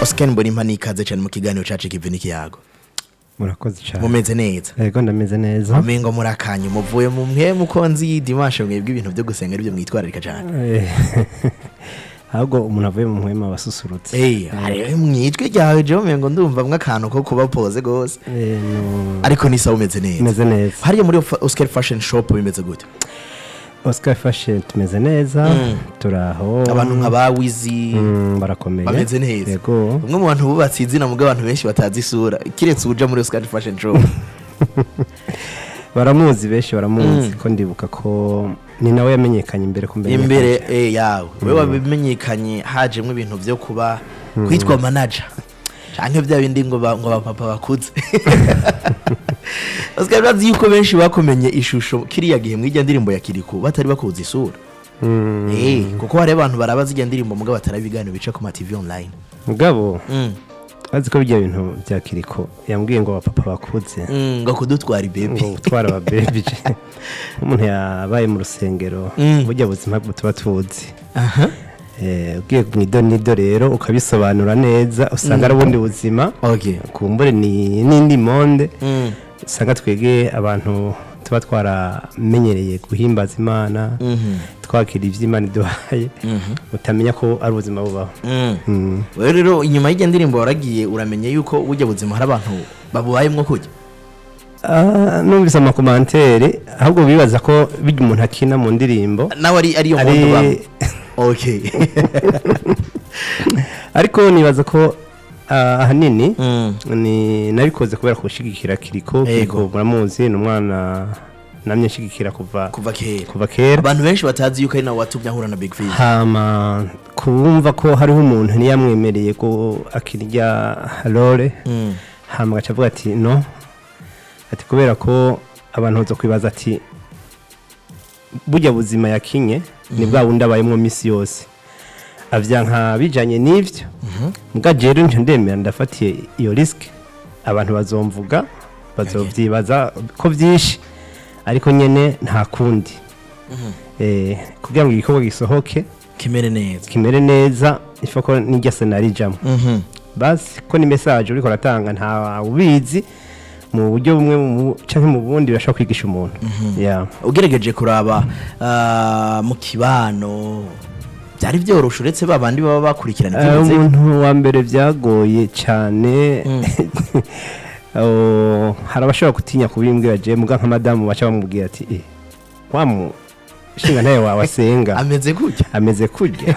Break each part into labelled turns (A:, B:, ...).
A: Oscar Mbonimpa nikaze cyane mu kiganiro cacu kive n'ikiyago
B: murakoze cyane
A: mumeze neza
B: yego ndameze neza
A: umengo murakanye muvuye mu mwe mukonzi dimanche mwebwe ibintu byo gusenga aribyo mwitwararika cyane
B: Eh, ahubwo umuntu avuye mu muhema wasusurutse
A: Eh, hari mwijwi ryawe je umengo ndumva mwe akantu ko kuba pose gose
B: Eh, no-
A: ariko nisa umeze neza
B: meze neza
A: hariya muri Fa- Oscar Fashion Shop bimeze gute
B: oscar fashion tumeze neza turaho
A: abantu nka ba Wizi
B: Mm, barakomeye
A: bameze neza
B: yego
A: umwe mu bantu bubatse izina mubwo abantu benshi batazi isura kiretse uja muri Oscar Fashion Shop
B: baramuzi benshi baramuzi ko ndibuka ko ni nawe yamenyekanye imbere ko mbere
A: imbere eh, yawe we wabimenyekanye hajemwo ibintu byo kuba kwitwa manager canke bya bindi ngo ba- ngo bapapa bakuze Oscar urazi yuko benshi bakomenye ishusho kiriya gihe mw'ijya ndirimbo ya Kiriku batari bakuzi isura
B: Mm,
A: eh kuko hari abantu baraba zijya ndirimbo mugabo batari ibiganiro bica ku ma TV online
B: mugabo
A: mm.
B: azi ko bijya bintu bya kiriko yambwiye ngo abapapa bakuze
A: mm, ngo kudutwara ibebi
B: ngo gutwara ababebi umuntu yabaye mu rusengero
A: Mm.
B: burya buzima bwo tuba tuzi
A: aha
B: Eh, ugiye mu idonido rero ukabisobanura neza usanga ari ubundi buzima
A: okay
B: kumbure ni n'indi monde
A: mm.
B: usanga twege abantu tuba twaramenyereye guhimbaza imana
A: mhm
B: twakira ibyo imana iduhaye
A: mhm
B: utamenya ko ari ubuzima bubaho
A: mm.
B: Mm.
A: wewe rero inyuma y'ijya ndirimbo waragiye uramenye yuko burya buzima hari abantu babubayemwo kujya
B: Ah, numvise amakomantere ahubwo bibaza ko bijya umuntu akina mu ndirimbo
A: nawe ari ariyo
B: ari
A: muntu bamwe okay
B: ariko nibaza ko ah, ahanini
A: Mm.
B: ni nabikoze kubera kushigikira kiriko
A: Yego.
B: kiriko muramuzi ni umwana namye nshigikira kuva
A: kuva kera
B: kuva kera
A: abantu benshi batazi yuko ari nawe watumye ahura na big fish
B: hama kumva ko hariho umuntu ntiyamwemereye ko akirya role
A: Mm.
B: hama agaca avuga ati no ati kubera ko abantu baza kwibaza ati burya buzima yakinye ni bwa bundi abayemo minsi yose avya nka bijanye n'ivyo mbwa jewe nje ndemera ndafatiye iyo risike abantu bazomvuga bazovyibaza ko vyinshi ariko nyene nta kundi eh, kugira ngo igikorwa gisohoke
A: kimere neza
B: kimere neza ifa ko n'irya senari ijamwo
A: Mhm.
B: basi ko ni message uriko uratanga nta ubizi mu buryo bumwe mu- canke mu bundi birashobora kwigisha umuntu yeah.
A: ugerageje kuraba ah, mu kibano byari byoroshe uretse ba bandi baba bakurikirana
B: Eh,
A: iby'umuziki
B: umuntu wa mbere byagoye cyane Oh, hari abashobora gutinya kubimbwira je muga nka madamu baca bamubwira ati eh, wa mu shinga ntaye wawe asenga
A: ameze gutya
B: ameze kurya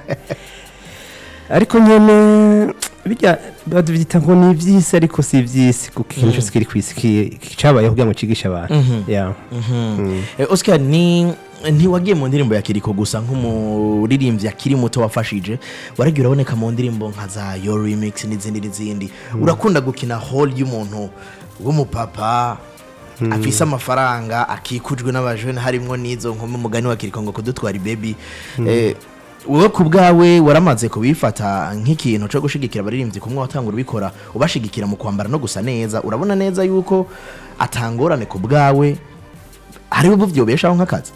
B: ariko nyene bijya bavyita ngo ni ivy'isi ariko si ivy'isi kuko ikintu cyose kiri kw'isi ki- cabayeho kugira ngo cigishe abantu yeah. Mm.
A: Eh, Oscar ni ntiwagiye mu ndirimbo ya Kiriko gusa nk'umuririmbyi akiri muto wafashije waragiye uraboneka mu ndirimbo nka za Your Remix n'izindi n'izindi urakunda gukina hall y'umuntu w'umupapa afise amafaranga akikujwe n'abajene harimwo n'izo nkumi umugani wa Kiriko ngo kudutwara baby eh, wowe ku bwawe waramaze kubifata nk'ikintu cyo gushigikira abaririmbyi kumwe watangura ubikora ubashigikira mu kwambara no gusa neza urabona neza yuko atangorane ku bwawe hariho ubu byobeshaho nk'akazi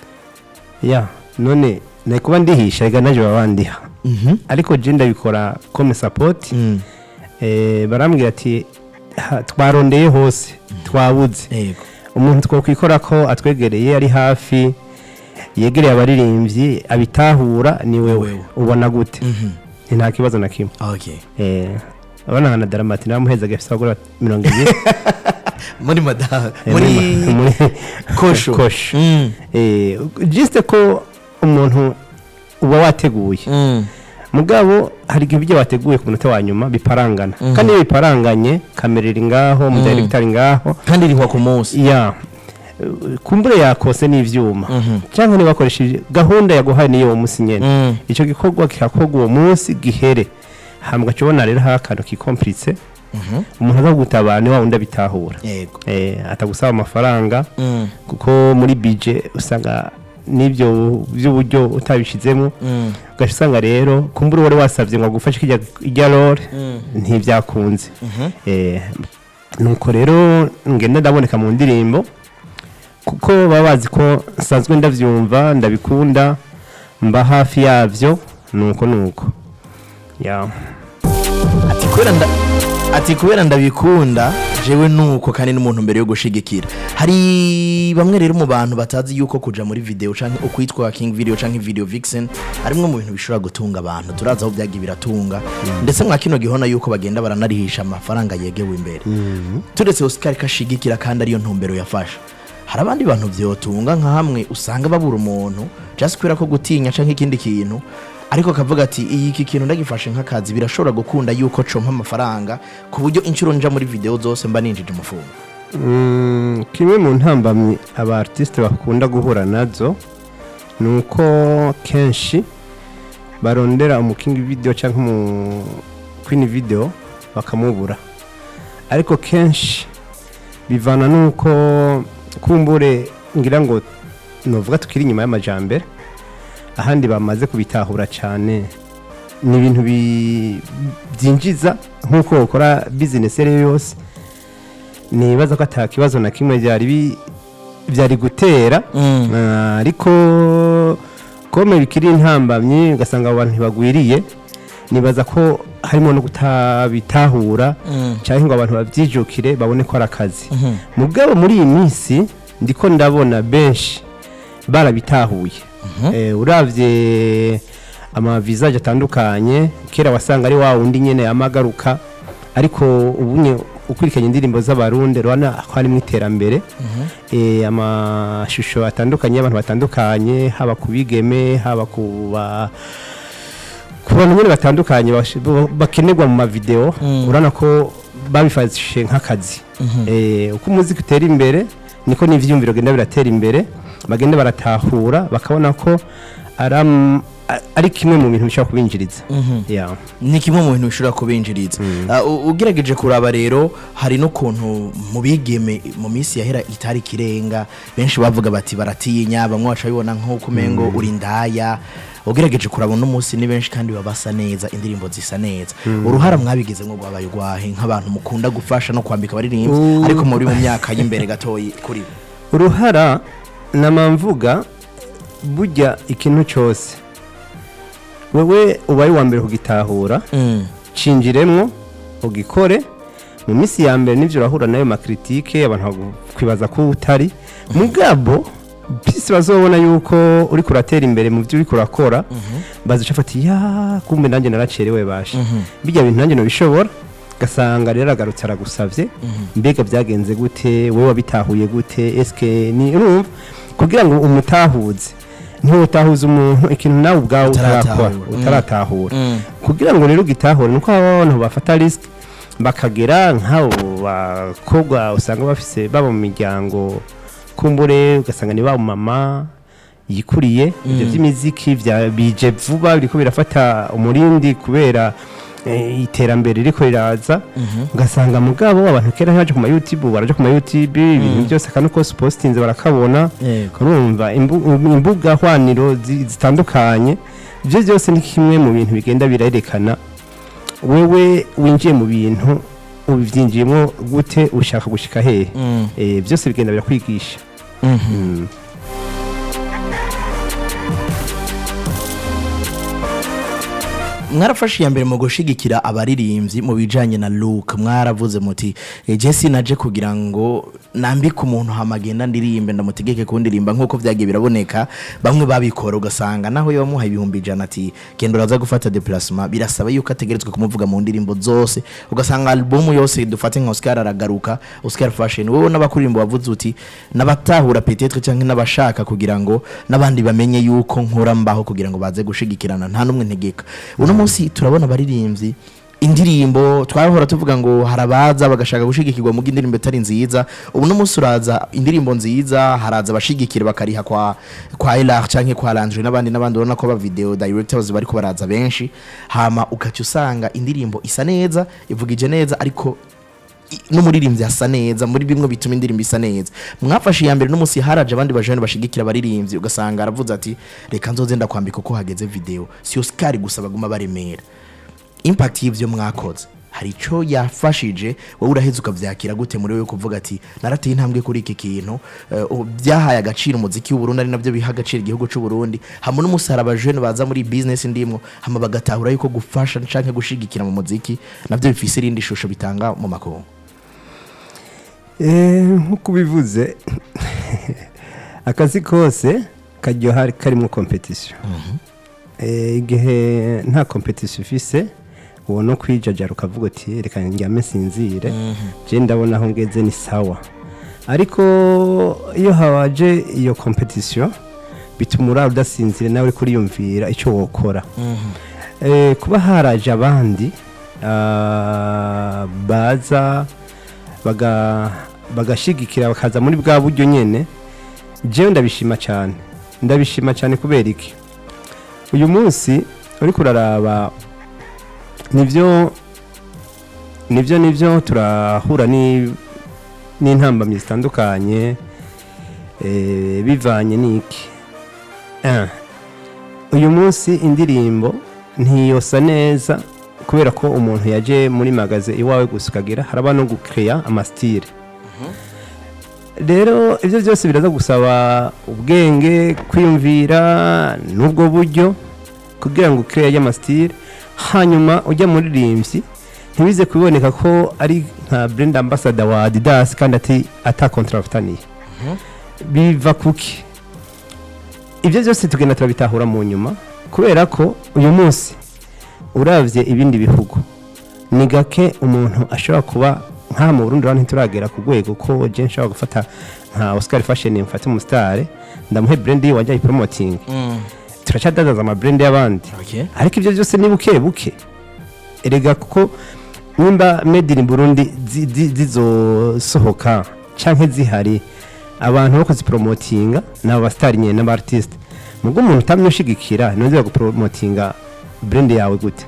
B: ya none nari kuba ndihisha reka naje baba bandiha ariko je ndabikora comme support eh, barambwira ati "Ha, twarondeye hose twabuze
A: yego
B: umuntu twokwikora ko atwegereye ari hafi yegereye abaririmbyi abitahura ni wewe
A: Wewe.
B: ubona gute Nti nta kibazo na kimwe
A: okay
B: Eh, abana nka na daramati namuhezaga afite abagore mirongo ibiri
A: muri madaha
B: Eh,
A: muri
B: muri-
A: kosho
B: kosho
A: Mm.
B: Eh, juste ko umuntu uba wateguye
A: Mm.
B: mugabo hari igihe ibyo wateguye ku munota wa nyuma biparangana kandi iyo biparanganye kamera iri ngaho umudirector ari ngaho
A: kandi rihwa ku munsi
B: ya eh, kumbure yakose n'ivyuma cyangwa niba wakoresheje gahunda yaguhaye niyo uwo munsi nyene
A: Mm.
B: ico gikorwa kikakorwa uwo munsi gihere hambwa cobona rero hari akantu kikomplice umuntu aza kugutabara ni wa wundi abitahura
A: yego
B: eh, atagusaba amafaranga
A: Mm.
B: kuko muri bije usanga n'ibyo by'uburyo utabishizemo
A: Mm.
B: ugaca usanga rero kumbura wari wasabye ngo agufashe kijya ijya role ntibyakunze Eh, nuko rero ngenda ndaboneka mu ndirimbo kuko baba bazi ko nsanzwe ndabyumva ndabikunda mba hafi yabyo nuko nuko ya
A: kubera nda ati kubera ndabikunda jewe nuko kandi n'umuntu mbere yo gushigikira hari bamwe rero mu bantu batazi yuko kuja muri video canke ukwitwa king video canke video vixen arimwe mu bintu bishobora gutunga abantu turazi aho byagiye biratunga ndetse mwa kino gihona yuko bagenda baranarihisha amafaranga yegewe imbere turetse Oscar kashigikira kandi ariyo ntumbero yafasha hari abandi bantu vyotunga nka hamwe usanga babura umuntu just kubera ko gutinya canke ikindi kintu ariko akavuga ati iyi iki kintu ndagifashe nk'akazi birashobora gukunda yuko compa amafaranga ku buryo inshuro nja muri video zose mba ninjije umufungo
B: Mm, kimwe mu ntambamyi aba artiste bakunda guhura nazo ni uko kenshi barondera umukingi video cyangwa umu queen video bakamubura ariko kenshi bivana n'uko kumbure ngira ngo novuga tukiri inyuma y'amajambere ahandi bamaze kubitahura cyane ni ibintu bi- byinjiza nk'uko ukora bizinesi iyo ari yo yose nibaza ko ata kibazo na kimwe byari bi- byari gutera
A: Mm.
B: Ah, ariko kome bikiri intambamyi ugasanga abo bantu ntibagwiriye nibaza ko harimo no kutabitahura
A: Mm.
B: cyangwa ngo abantu babyijukire babone ko ari akazi mu bwabo muri iyi minsi ndiko ndabona benshi barabitahuye Eh, uravye amavisaje atandukanye kera wasanga ari wa wundi nyene yamagaruka ariko ubunye ukurikiranye indirimbo z'abarundi urabona ko harimo iterambere Eh, amashusho atandukanye y'abantu batandukanye haba ku bigeme haba ku ba ku bantu nyine batandukanye bash- bo- bakenerwa mu mavideo urabona ko babifashe nk'akazi Eh, uko umuziki utera imbere niko n'ivyiyumviro genda biratera imbere bagenda baratahura bakabona ko ari am- a- ari kimwe mu bintu bishobora kubinjiriza Yeah.
A: ni kimwe mu bintu bishobora kubinjiriza Ah, u- ugerageje kuraba rero hari n'ukuntu mu bigeme mu minsi yahera itari ikirenga benshi bavuga bati baratinya bamwe baca bibona nk'uko umengo uri indaya ugerageje kuraba uno munsi ni benshi kandi baba basa neza indirimbo zisa neza uruhara mwabigize ngo rwabaye urwahe nk'abantu mukunda gufasha no kwambika abaririmbyi
B: Uh.
A: ariko muri mu myaka y'imbere gatoyi kuri bo
B: uruhara namamvuga burya ikintu cyose wewe ubaye uwa mbere kugitahura
A: Mm.
B: cinjiremwo ugikore mu minsi ya mbere nivyo urahura nayo makritike abantu bakwibaza ko utari mugabo pisi bazobona yuko uri kuratera imbere mu byo uri kurakora bazica afati ya kumbe nanjye naracerewe bashe bijya bintu nanjye nobishobora gasanga rero agarutse aragusavye mbega byagenze gute wowe wabitahuye gute eske ni urumva kugira ngo umutahuze ntiwutahuze umuntu ikintu nawe ubwawe utarakora
A: Utaratahura.
B: utaratahura
A: Mm.
B: kugira ngo rero ugitahure nuko aba bantu bafata risike bakagera nk'abo bakobwa usanga bafise baba mu miryango kumbure ugasanga ni ba mama yikuriye ibyo by'imiziki bya bije vuba biriko birafata umurindi kubera eh, iterambere riko riraza ugasanga mugabo abantu kera ntibaje ku ma YouTube baraje ku ma YouTube ibintu byose kandi uko postinze barakabona
A: Yego.
B: urumva imbu- imbuga hwaniro zi- zitandukanye ibyo byose ni kimwe mu bintu bigenda birerekana wewe winjiye mu bintu ubyinjiyemo gute ushaka gushika hehe
A: Mm.
B: Eh, byose bigenda birakwigisha Mm.
A: mwarafashe iya mbere mu gushigikira abaririmbyi mu bijanye na look mwaravuze muti "Eh, Jesse naje kugira ngo nambike umuntu hamagenda ndirimbe ndamutegeke kundirimba nk'uko vyagiye biraboneka bamwe babikora ugasanga naho iyo bamuha ibihumbi ijana ati genda uraza gufata deplacement birasaba yuko ategerezwa kumuvuga mu ndirimbo zose ugasanga album yose dufate nka Oscar aragaruka Oscar Fashion wowe n'abakuririmbo bavuze uti nabatahura peut-être cyangwa n'abashaka kugira ngo n'abandi bamenye yuko nkora mbaho kugira ngo baze gushigikirana nta n'umwe ntegeka uno munsi turabona abaririmbyi indirimbo twahora tuvuga ngo harabaza bagashaka gushigikirwa mu indirimbo itari nziza ubu no munsi uraza indirimbo nziza haraza abashigikira bakariha kwa kwa Elar canke kwa Landry n'abandi n'abandi urabona ko ba video directors bariko baraza benshi hama ugaca usanga indirimbo isa neza ivugije neza ariko i- n'umuririmbyi asa neza muri bimwe bituma indirimbo isa neza mwafashe iya mbere n'umunsi haraje abandi bajene bashigikira abaririmbyi ugasanga aravuze ati reka nzoze ndakwambika uko hageze video si Oscar gusa baguma baremera impact y'ivyo mwakoze hari icyo yafashije wowe uraheze ukabyakira gute muri wowe kuvuga ati narateye intambwe kuri iki kintu eh, ubu byahaye agaciro umuziki w'uburundi ari nabyo biha agaciro igihugu cy'uburundi hamwe n'umusaraba jene baza muri bizinesi ndimwo hama bagatahura yuko gufasha canke gushigikira mu muziki nabyo bifise irindi shusho bitanga mu makungu
B: Eh, nk'uko ubivuze akazi kose karyoha karimo kompetisiyo Eh, igihe nta kompetisiyo ufise uwo no kwijajara ukavuga uti reka njyame sinzire je ndabona aho ngeze ni sawa ariko iyo hawaje iyo kompetisiyo bituma urara udasinzire nawe uri kuriyumvira icyo wokora Eh, kuba haraje abandi ah, baza baga- bagashigikira bakaza muri bwa buryo nyene jewe ndabishima cyane ndabishima cyane kubera iki uyu munsi uriko uraraba nivyo nivyo nivyo turahura ni n'intambamyi zitandukanye eh, bivanye n'iki Ah, uyu munsi indirimbo ntiyosa neza kubera ko umuntu yaje muri magaze iwawe gusa ukagira haraba no gukeya amasitire rero ibyo byose biraza gusaba ubwenge kwiyumvira n'ubwo buryo kugira ngo ukeya y'amasitire hanyuma ujya muri rimbyi ntibize kuboneka ko ari nka brand ambassador wa adidas kandi ati ata kontra bafitaniye biva kuki ibyo byose tugenda turabitahura mu nyuma kubera ko uyu munsi uravye ibindi bihugu ni gake umuntu ashobora kuba nka mu Burundi urabona ntituragera ku rwego ko je nshobora gufata nka Oscar Fashion mfate umusitare ndamuhe brand yiwe wajya promoting turacadadaza ama brand y'abandi
A: Okay.
B: ariko ibyo byose ni buke buke erega kuko nimba made in Burundi zi- zi- zizosohoka canke zihari abantu bo kuzipromotinga ni abasitari nyine n'abartiste nubwo umuntu utamye ushigikira ntuzi gupromotinga brand yawe gute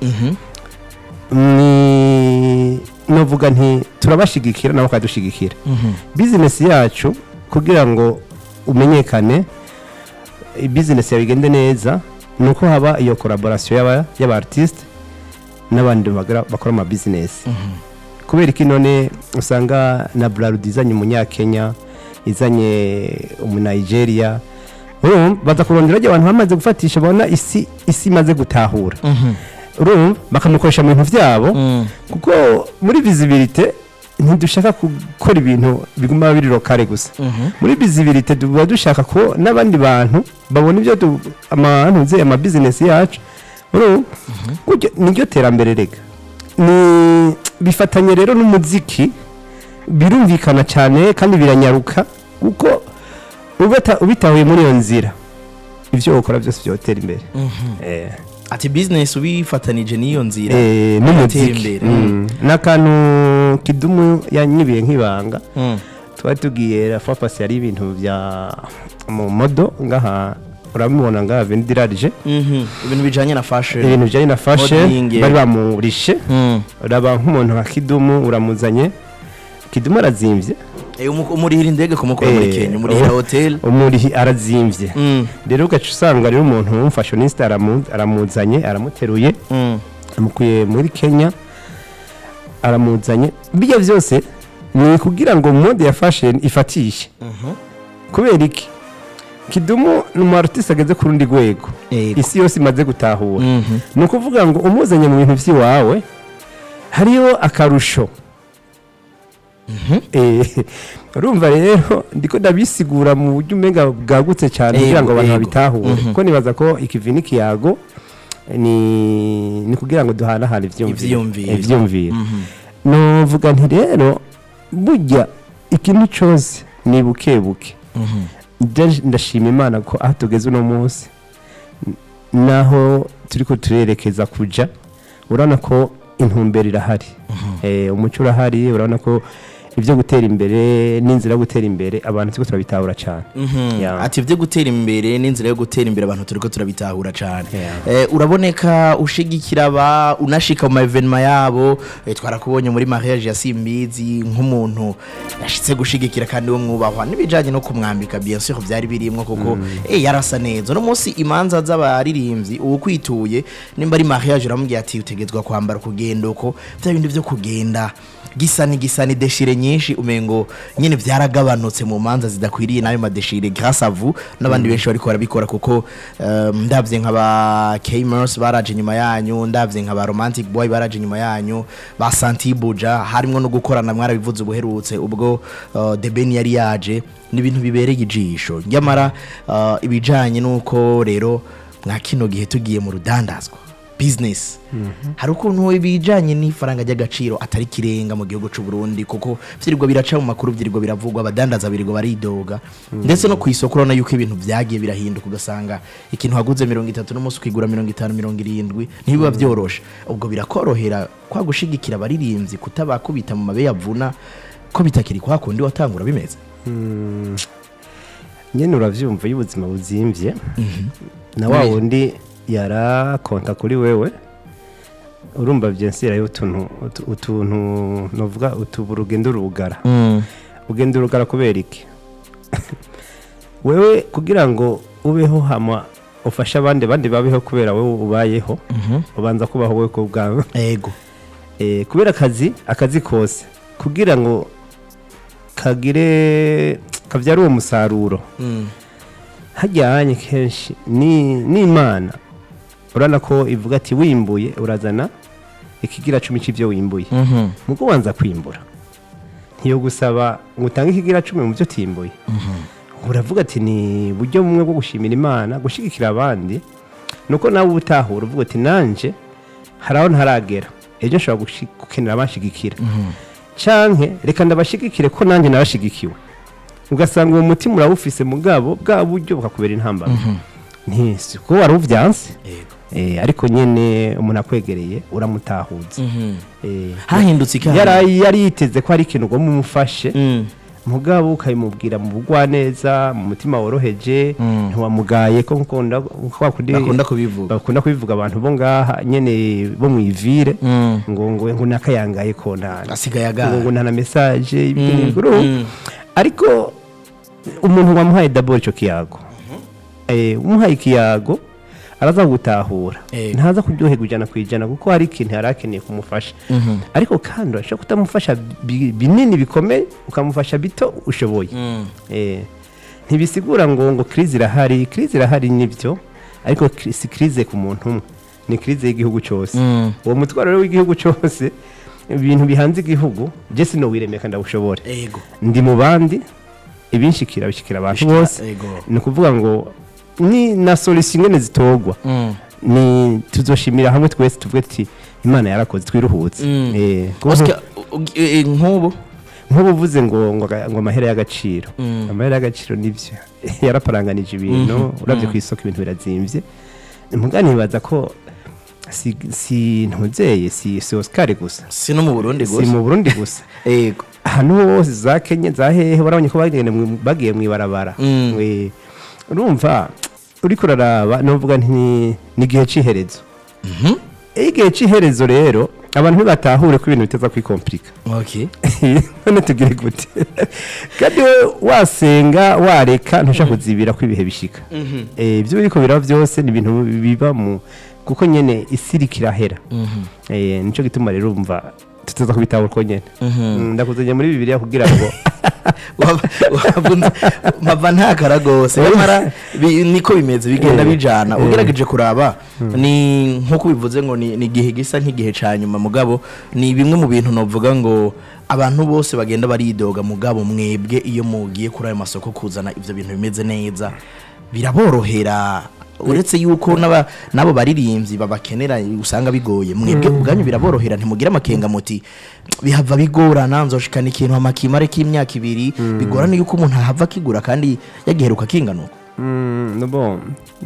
B: ni novuga nti turabashigikira nabo bakadushigikira bizinesi yacu kugira ngo umenyekane bizinesi yawe igende neza ni uko haba iyo collaboration y'aba y'abartiste n'abandi bagira- bakora ama business kubera iki none usanga na Bralud izanye umunyakenya izanye umunigeria urumva baza kurondera abantu bamaze gufatisha babona isi isi imaze gutahura urumva bakamukoresha mu bintu byabo kuko muri visibility ntidushaka gukora ibintu biguma biri lokale gusa muri visibility tuba dushaka ko n'abandi bantu babona ibyo du- amantu nze ama business yacu urumva Gutyo niryo terambere rega ni bifatanye rero n'umuziki birumvikana cyane kandi biranyaruka kuko ubata- ubitahuye muri iyo nzira ibyo ukora byose byotera imbere Eh.
A: ati bizinesi ubifatanije n'iyo nzira
B: Eh,
A: bigatera
B: n'umuziki
A: imbere.
B: Mm. n'akantu kidumu yanyibiye nk'ibanga
A: Mm.
B: twari tugiye rafa pasi yari ibintu bya mu modo ngaha urabibona ngaha vendirarije
A: Mhm. ibintu bijanye na fashion
B: ibintu bijyanye na fashe
A: Modeling.
B: bari bamurishe
A: Mm.
B: uraba nk'umuntu nka kidumu uramuzanye kidumu arazimbye
A: Eh, umu- umurihira indege kumukura muri
B: Eh,
A: kenya umurihira
B: oh.
A: hotel
B: umurihi arazimbye
A: Mm.
B: rero ugaca usanga rero umuntu w'umufashioniste aramu- aramuzanye aramuteruye
A: Mm.
B: amukuye muri kenya aramuzanye bijya byose ni kugira ngo mode ya fashion ifatishe kubera iki kidumu ni umu artiste ageze ku rundi rwego
A: Yego.
B: isi yose imaze gutahura
A: Mhm.
B: ni ukuvuga ngo umuzanye mu bintu by'iwawe hariyo akarusho Eh, urumva rero ndiko ndabisigura mu buryo umenga bwagutse cyane kugira ngo
A: Yego,
B: abantu
A: yego.
B: babitahure
A: Mhm.
B: kuko nibaza ko ikivi n'ikiyago ni ni kugira ngo duhanahane ivyumviro
A: Ivyiyumviro.
B: Eh, ivyumviro
A: Mhm.
B: novuga nti rero burya ikintu cyose ni buke buke
A: Mhm.
B: Nda- ndashima imana ko aho tugeze uno munsi n- naho turiko turerekeza kuja urabona ko intumbero irahari Eh, umuco urahari urabona ko ibyo gutera imbere n'inzira yo gutera imbere abantu turiko turabitahura cyane Yeah.
A: ati ibyo gutera imbere n'inzira yo gutera imbere abantu turiko turabitahura cyane
B: Yeah.
A: eh, uraboneka ushigikira aba unashika mu maevenema yabo eh, twarakubonye muri mariage ya simbizi nk'umuntu yashitse gushigikira kandi wo mwubahwa n'ibijanye no kumwambika bien sûr byari birimwo kuko eh, yarasa neza uno munsi imanza z'abaririmbyi uwukwituye nimba ari mariage uramubwira ati utegetswa kwambara kugenda uko bya bindi byo kugenda gisa ni gisa ni deshire nyinshi umengo nyine byaragabanutse mu manza zidakwiriye nayo madeshire grâce à vous n'abandi benshi bariko barabikora kuko um, ndavye nk'aba Kmers baraje nyuma yanyu ndavye nk'aba Romantic Boy baraje nyuma yanyu ba Santi Buja harimwo no gukorana mwarabivuze ubuherutse ubwo uh, The Ben yari yaje ni ibintu bibereye ijisho nyamara uh, ibijanye nuko rero mwa kino gihe tugiye mu rudandazwa business hari ukuntu ibijanye n'ifaranga ry'agaciro atari kirenga mu gihugu c'u Burundi kuko vyirirwa biraca mu makuru vyirirwa biravugwa abadandaza birirwa baridoga ndetse no ku isoko urabona yuko ibintu vyagiye birahinduka ugasanga ikintu waguze mirongo itatu n'umunsi ukigura mirongo itanu mirongo irindwi ntibiba vyoroshe ubwo birakorohera kwa gushigikira abaririmbyi kutabakubita mu mabe yavuna ko bitakiri kwa kundi watangura bimeze
B: nyine uravyumva iyo ubuzima buzimvye na wa
A: Oui.
B: wundi yarakonta kuri wewe urumva byensirayo utuntu utu- utuntu novuga utubu urugendo urugara ugenda urugara kubera iki wewe kugira ngo ubeho hama ufashe abandi abandi babeho kubera wowe ubayeho ubanza kubaho wowe ku bwawe
A: ego
B: Eh, kubera akazi akazi kose kugira ngo kagire kabyare uwo musaruro
A: Mm.
B: hajyanye kenshi ni n'imana urabona ko ivuga ati wimbuye urazana ikigira cumi cy'ibyo wimbuye
A: Mhm.
B: mugo wanza kwimbura ntiyo gusaba ngo utange ikigira cumi mu byo utimbuye uravuga ati ni buryo bumwe bwo gushimira imana gushyigikira abandi nuko nawe uba utahura uvuga ati nanje hari aho ntaragera ejo nshobora gushi- gukenera abanshigikira canke reka ndabashigikire ko nanjye narashigikiwe ugasanga uwo mutima urawufise mugabo bwa buryo bukakubera intambara ntisi ko wari uvyanse
A: ego
B: Eh, ariko nyene umuntu akwegereye uramutahuza
A: Mhm.
B: Eh,
A: hahindutse ikamba
B: yari yari yiteze ko hari ikintu ugomba umufashe
A: Mm.
B: mugabo ukabimubwira mu bugwaneza mu mutima woroheje
A: Mm.
B: ntiwamugaye ko nkunda kwa kundi
A: bakunda kubivuga
B: bakunda kubivuga abantu bo ngaha nyene bo mwivire
A: Mm.
B: ngo ngo ngo nakayangaye ko nta
A: asigaye
B: ngo
A: agara
B: ngo nta na message
A: Mm,
B: y'ibintu
A: mm.
B: ariko umuntu wamuhaye dabord ico kiyago eh umuhaye ikiyago araza gutahura
A: Eh.
B: ntaza kuryoherwa ijana ku ijana kuko hari ikintu yari akeneye kumufasha
A: Mhm.
B: ariko kandi urashobora kutamufasha bi- binini bikomeye ukamufasha bito ushoboye
A: Mm.
B: Eh, ntibisigura ngo ngo crise irahari crise irahari nibyo ariko cri- si crise ku muntu umwe ni crise y'igihugu cyose
A: Mm.
B: uwo mutwaro rero w'igihugu cyose ibintu bihanze igihugu je sinowiremeka ndawushobore
A: ego
B: ndi mu bandi ibinshikira bishikira abantu
A: Bishikira-
B: bose
A: ego.
B: ni ukuvuga ngo ni na solution ingene zitogwa
A: Mm.
B: ni tuzoshimira hamwe twese tuvuge tuti imana yarakoze twiruhutse
A: Mm.
B: Eh, kuko
A: Oscar, u- u- eh, nk'ubu
B: nk'ubu uvuze ngo ngo aga- ngo amahera y'agaciro
A: Mm.
B: amahera y'agaciro nibyo yaraparanganije ibintu
A: Mhm,
B: urabye
A: mhm.
B: ku isoko ibintu birazimvye muga nibaza ko si, si ntuzeye si, si Oscar gusa
A: si no mu burundi
B: si
A: gusa
B: mu Burundi gusa
A: ego
B: ahantu hose za Kenya za hehe barabonye ko bagenda mu- bagiye mu ibarabara
A: Mm.
B: We- urumva uriko uraraba novuga nti ni- ni igihe c'iherezo
A: Mhm.
B: iyo igihe c'iherezo rero abantu ntibatahure ko ibintu biteza kwikomplika
A: okay
B: none tugire gute kandi we wasenga wareka ntushaka kuzibira ko ibihe bishika
A: Mhm.
B: Eh, ibyo biriko biraba byose ni ibintu biba mu kuko nyene isi iriko irahera
A: Mhm.
B: Eh, nico gituma rero umva tuteza kubitahura uko nyene
A: Mhm.
B: Mm, ndakuzanye muri bibiliya kugira ngo
A: Waba- wabunze- mpava ntakara rwose nyamara bi- niko bimeze bigenda
B: Eh,
A: bijana
B: eh.
A: ugerageje kuraba ni nk'uko bivuze ngo ni ni igihe gisa nk'igihe ca nyuma mugabo ni bimwe mu bintu novuga ngo abantu bose bagenda baridoga mugabo mwebwe iyo mugiye kuri ayo masoko kuzana ivyo bintu bimeze neza biraborohera uretse yuko n'aba- n'abo baririmbyi babakenera usanga bigoye mwebwe ubwanyu biraborohera ntimugira amakenga muti bihava bigorana nzoshikana ikintu amakimare k'imyaka ibiri bigorana yuko umuntu ahava akigura kandi yagiheruka kinganuka
B: Mm, no bon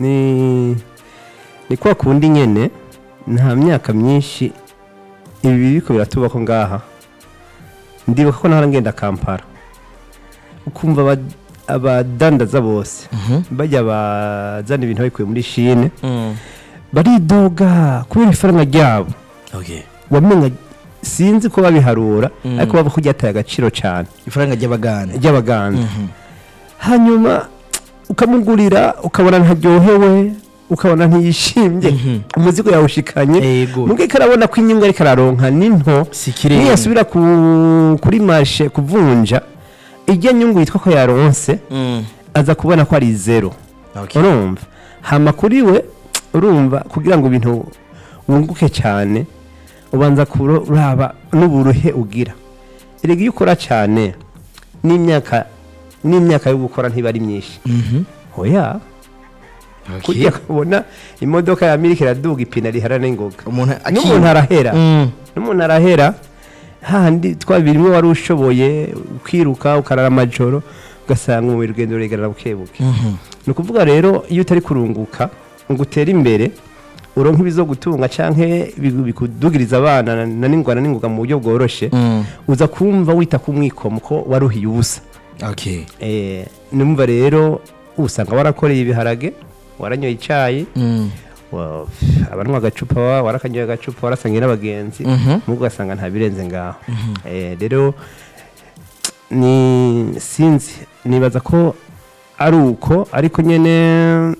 B: ni ni kwa kundi nyene nta myaka myinshi ibi biriko biratubako ngaha ndibuka ko nahora ngenda kampara ukumva aba- abadandaza bose bajya bazana ibintu babikuye muri shine
A: Mm.
B: baridoga kubera ifaranga ryabo
A: okay
B: wamenya sinzi ko babiharura ariko baba ko ryataye agaciro cyane
A: ifaranga ry'abagana
B: ry'abaganda hanyuma ukamugurira ukabona ntaryohewe ukabona ntiyishimye umuzigo yawushikanye
A: Yego.
B: mubwo arabona ko inyungu ariko araronka ni nto
A: Si ikirenga.
B: niyasubira ku- kuri marshe kuvunja ijya nyungu yitwa ko yaronse
A: Mm.
B: aza kubona ko ari zero
A: Okay.
B: urumva hama kuri we urumva kugira ngo ibintu wunguke cyane ubanza kuraba n'uburuhe ugira erega iyo ukora cyane n'imyaka n'imyaka yo gukora ntiba ari myinshi
A: Mhm.
B: oya
A: Okay.
B: kujya kubona imodoka ya miliki iraduga ipine rihara n'ingoga
A: umuntu
B: n'umuntu arahera
A: Mm.
B: n'umuntu arahera handi twabiri rimwe wari ushoboye ukiruka ukarara amajoro ugasanga mu rugendo ruregarara buke buke
A: Mhm.
B: ni ukuvuga rero iyo utari kurunguka ngo utere imbere uronka ibizo gutunga cyangwa bikudugiriza abana na- na n'ingwana n'ingoga mu buryo bworoshye
A: Mm.
B: uza kumva wita ku mwikomo ko waruhiye ubusa
A: okay
B: Eh, numva rero usanga warakoreye ibiharage waranyoye icyayi
A: Mm.
B: wa- abanywa agacupa wa- warakanyoye agacupa warasangiye n'abagenzi
A: Mhm.
B: nubwo ugasanga nta birenze ngaho Eh, rero ni sinzi nibaza ko ari uko ariko nyine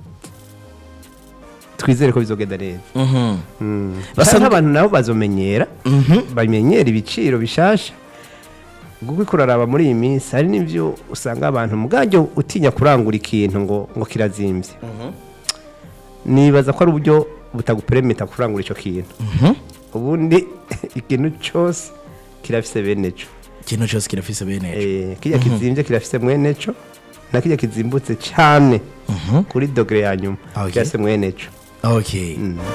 B: twizere ko bizogenda neza
A: Mhm.
B: Mm.
A: Basa
B: Canke
A: nk-
B: abantu nabo bazomenyera
A: Mhm.
B: bamenyera ibiciro bishasha kuko iko uraraba muri iyi minsi hari n'ibyo usanga abantu mubwajyo utinya kurangura ikintu ngo ngo kirazimbye nibaza ko ari uburyo butaguperemeta kurangura icyo kintu
A: Mhm.
B: ubundi ikintu cyose kirafise bene cyo
A: ikintu cyose kirafise bene ejo
B: Eh, kirya kizimbye kirafise mwene cyo na kirya kizimbutse cyane kuri dogere ya nyuma
A: Okay.
B: kirafise mwene cyo
A: okay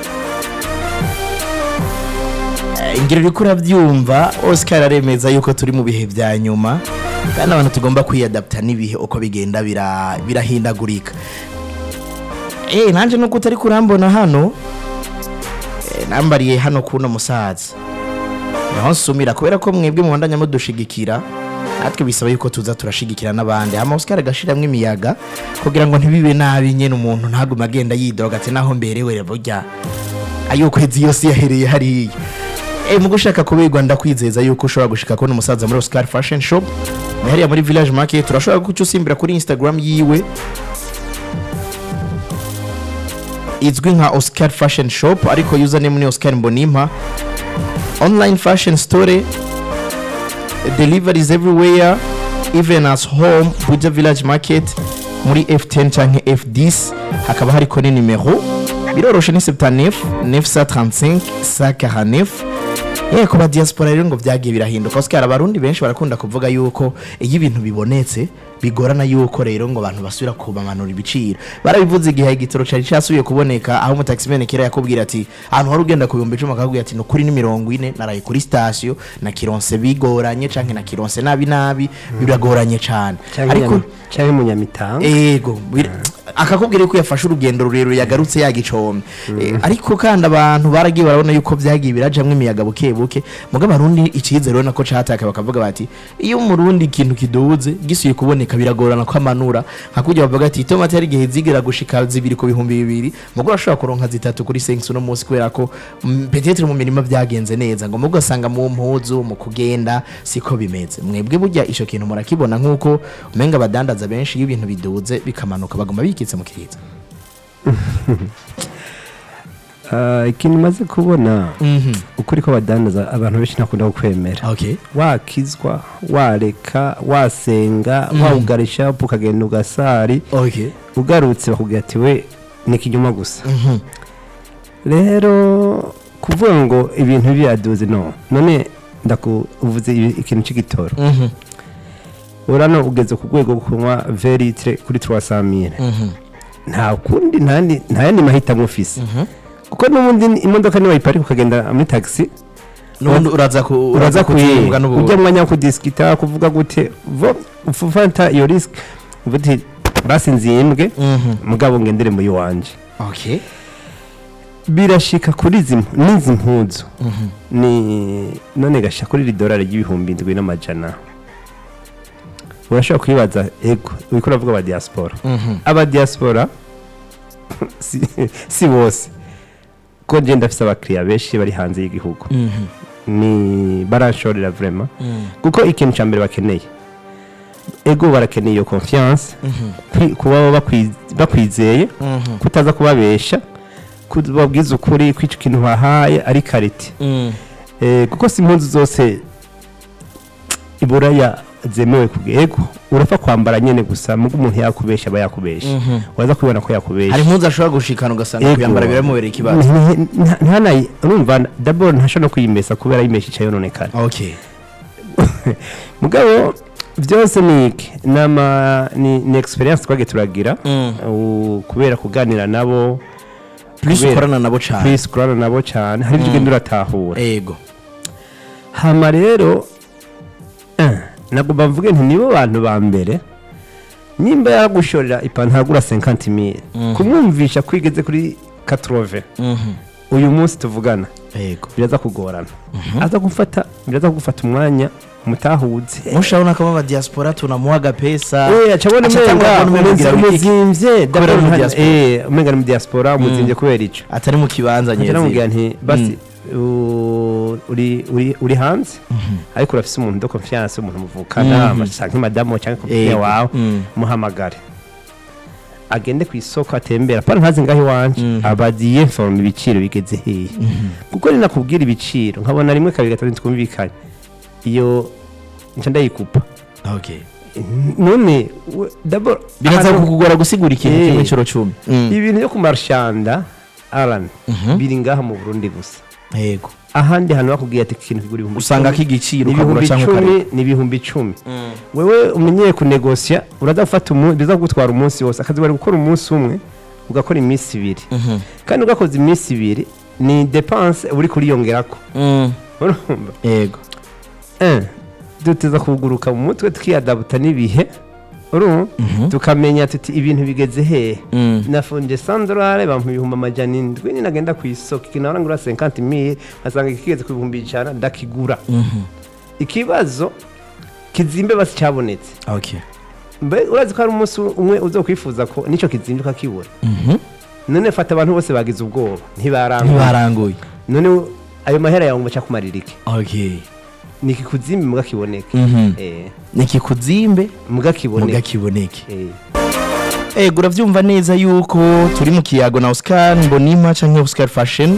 A: Eh, ingero uriko urabyumva oscar aremeza yuko turi mu bihe bya nyuma kandi abantu tugomba kwiyadapta n'ibihe uko bigenda bira- birahindagurika eh nanje nuko utari kurambona hano eh, nambariye hano kuno musaza naho nsumira kubera ko mwebwe mubandanya mudushigikira natwe bisaba yuko tuza turashigikira n'abandi hama oscar agashiramwo imiyaga kugira ngo ntibibe nabi nyene umuntu ntagume agenda yidoga ati naho mberewe burya ayukwezi yose yahereye hariya e, mu gushaka kubigwa ndakwizeza yuko ushobora gushika kubona umusaza muri Oscar Fashion Shop ni hariya muri Village Market urashobora guca usimbira kuri Instagram yiwe izwi nka Oscar Fashion Shop ariko username ni Oscar Mbonimpa online fashion store deliveries everywhere even as home Buja Village Market muri F10 canke F10 hakaba hariko ni nimero biroroshe ni 79 935 149 yewe ku ba diaspora rero ngo byagiye birahinduka Oscar abarundi benshi barakunda kuvuga yuko iyo ibintu bibonetse bigorana yuko rero ngo abantu basubira kubamanura ibiciro barabivuze igihe igitoro cari cyasubiye kuboneka aho umutaximene kera yakubwira ati ahantu wari ugenda ku bihumbi icumi akakubwira ati nukuri ni mirongo ine naraye kuri sitasiyo na kironse bigoranye canke na kironse nabi nabi biragoranye cane ariko
B: cyangwa munyamitanga
A: ego bir- akakubwira ko yafashe urugendo rurerure yagarutse yagicombe Eh, ariko kandi abantu baragiye barabona yuko byagiye birajamwo imiyaga buke buke muga abarundi icyizere urabona ko cataka bakavuga bati iyo umurundi ikintu kiduze gisuye kuboneka biragorana ko amanura nka kurya bavuga ati itomati hari igihe zigera gushika zibiri ku bihumbi bibiri mugo urashobora kuronka zitatu kuri sengs uno munsi kubera ko mm, petetre mu mirima byagenze neza ngo mugo asanga mu mpuzu mu kugenda siko bimeze mwebwe burya ico kintu murakibona nk'uko umenga abadandaza benshi iyo ibintu biduze bikamanuka bagomba bikitse mu kiriza
B: Ah, ikintu maze kubona
A: Mhm.
B: ukuri ko badandaza abantu benshi ntakunda kukwemera
A: okay
B: wakizwa wareka wasenga wawugara ishapu ukagenda ugasari
A: okay
B: ugarutse bakubwira ati we ni ikinyoma gusa
A: Mhm.
B: rero kuvuga ngo ibintu byaduze no none ndakuvuze ibi- ikintu cy'igitoro
A: Mhm.
B: urano ugeze ku rwego rwo kunywa veritre kuri 300 mille
A: Mhm.
B: nta kundi nta yandi- nta yandi mahitamo ufise
A: Mhm.
B: kuko n'ubundi ni- imodoka niwayiparika ukagenda muri taxi
A: nubundi uraza ku
B: uraza
A: kuyimbwa
B: kuyimbwa ujya mu mwanya wo kudisikita kuvuga gute vo ufata iyo risk uvuga uti basi nzimbwe
A: Mhm.
B: mugabo ngendere muri wanje
A: okay
B: birashika kuri izi mpu- n'izi mpuzu ni none gasha kuri iri dorari ry'ibihumbi indwi n'amajana urashobora kwibaza ego uriko uravuga aba diaspora aba diaspora si, si bose ko nje ndafise abakiriya benshi bari hanze y'igihugu ni baranshorera vraiment kuko ikintu cya mbere bakeneye ego barakeneye iyo confiance kwi- kuba bakwi- bakwizeye kutaza kubabesha kubabwiza ukuri ko icyo kintu wahaye ari karite Eh, kuko si impunzi zose iburaya zemewe kugego urapfa kwambara nyene gusa mugo umuntu yakubesha aba yakubesha waza kubibona ko yakubesha
A: hari impuzu ashobora gushikana ugasanga
B: Ego.
A: kuyambara biramubereye ikibazo
B: Nti- nti- ntanayi urumva dabord ntashobora no kuyimesa kubera yimesha icyo yononekara
A: okay
B: mugabo byose ni iki nama ni, ni experience twagiye turagira u- kubera kuganira nabo
A: plus
B: kubera-
A: ukorana nabo cyane
B: please kurana nabo cyane hari ibyo ugenda uratahura
A: ego
B: hama rero eh, ntabwo bavuge nti nibo bantu ba mbere nimba yagushorera ipantaro agura 50 mille kumwumvisha ko igeze kuri 80 uyu munsi tuvugana
A: ego
B: biraza kugorana aza gufata biraza gufata umwanya mutahuze
A: mushabona ko aba diaspora tunamuha agapesa
B: Eh, aca abona
A: aca atangura
B: umenga
A: kubona umenga wiki.
B: umuzimvye
A: Kubera ari mu diaspora.
B: eh umenga ni mu diaspora umuzimvye kubera ico
A: atari mu kibanza
B: ngira namubwira
A: nyezi
B: nti basi u- uri uri uri hanze ariko urafise umuntu de confiance umuntu muvukana
A: Mhm.
B: canke madamo canke
A: Yego.
B: kopine wawe
A: Mm.
B: muhamagare agende ku isoko atembera pana ntazi ngaho iwanje
A: Mhm.
B: abadiye informe ibiciro bigeze hehe kuko ninakubwira ibiciro nkabona rimwe kabiri gatatu twumvikanye iyo nca ndayikupa
A: okay
B: none we- d'abord
A: biraza
B: ahantu-
A: kukugora gusigura ikintu
B: Eh.
A: kimwe ciro cumi
B: ibintu byo ku marshanda aran
A: Mhm.
B: biri ngaha mu burundi gusa
A: yego
B: ahandi hantu bakubwiye ati ikintu kigura ibihumbi
A: usanga
B: icumi,
A: k'igiciro
B: ni
A: ukagura
B: ibihumbi
A: cyangwa
B: icumi
A: ukareka
B: ni ibihumbi icumi wewe umenyeye kunegosya uraza gufata umunsi biza kugutwara umunsi wose akazi bari gukora umunsi umwe ugakora iminsi ibiri
A: Mhm.
B: kandi ugakoze iminsi ibiri ni depanse uri kuriyongerako
A: Mm.
B: urumva
A: yego
B: Eh, duteza kuguruka mu mutwe tukiyadabuta n'ibihe urumva tukamenya tuti ibintu bigeze hehe
A: Mm.
B: nafunje sandorare bampa ibihumbi amajana indwi ninagenda ku isoko ikintu narangura 50 mille nkasanga kigeze ku bihumbi ijana ndakigura
A: Mhm.
B: ikibazo kizimbe basi cyabonetse
A: okay
B: mbe urazi ko hari umunsi umwe uzokwifuza ko nicyo kizimbe ukakibura
A: Mhm.
B: none fata abantu bose bagize ubwoba ntibarangwa
A: ntibaranguye
B: none ayo mahera yawe ngo bacakumarira iki
A: okay
B: ni ikikuzimbe mbwa kiboneke
A: Mhm.
B: eh
A: nikikuzimbe
B: mbwa kiboneke
A: mugakiboneke
B: eh
A: ego urabyumva neza yuko turi mu kiyago na Oscar Mbonima canke Oscar Fashion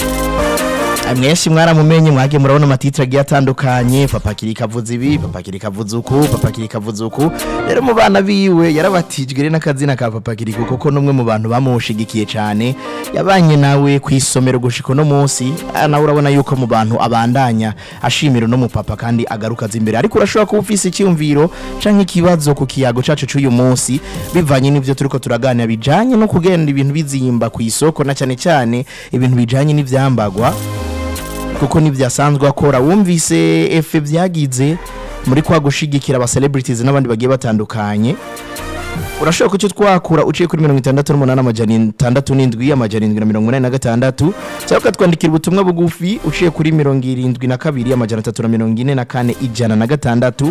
A: mwese mwaramumenye mwage murabona amatitire agiye atandukanye papa kiri kavuze ibi papa kiri kavuze uku papa kiri kavuze uku rero mu bana biwe yarabatijwe rero n'akazina ka papa kiri kuko n'umwe mu bantu bamushigikiye cyane yabanye nawe ku isomero gushika uno munsi ah, nawe urabona yuko mu bantu abandanya ashimira no mu papa kandi agaruka aza imbere ariko urashobora kuba ufise icyumviro canke ikibazo ku kiyago cacu c'uyu munsi bivanye n'ivyo turiko turaganira bijanye no kugenda ibintu bizimba ku isoko na cyane cyane ibintu bijanye n'ivyambagwa kuko nibyasanzwe akora wumvise efe byagize muri kwa gushigikira aba celebrities n'abandi bagiye batandukanye urashobora kucyo twakura uciye kuri mirongo itandatu n'umunani amajana itandatu n'indwi amajana indwi na mirongo inani na gatandatu cyangwa ukatwandikira ubutumwa bugufi uciye kuri mirongo irindwi na kabiri amajana atatu na mirongo ine na kane ijana na gatandatu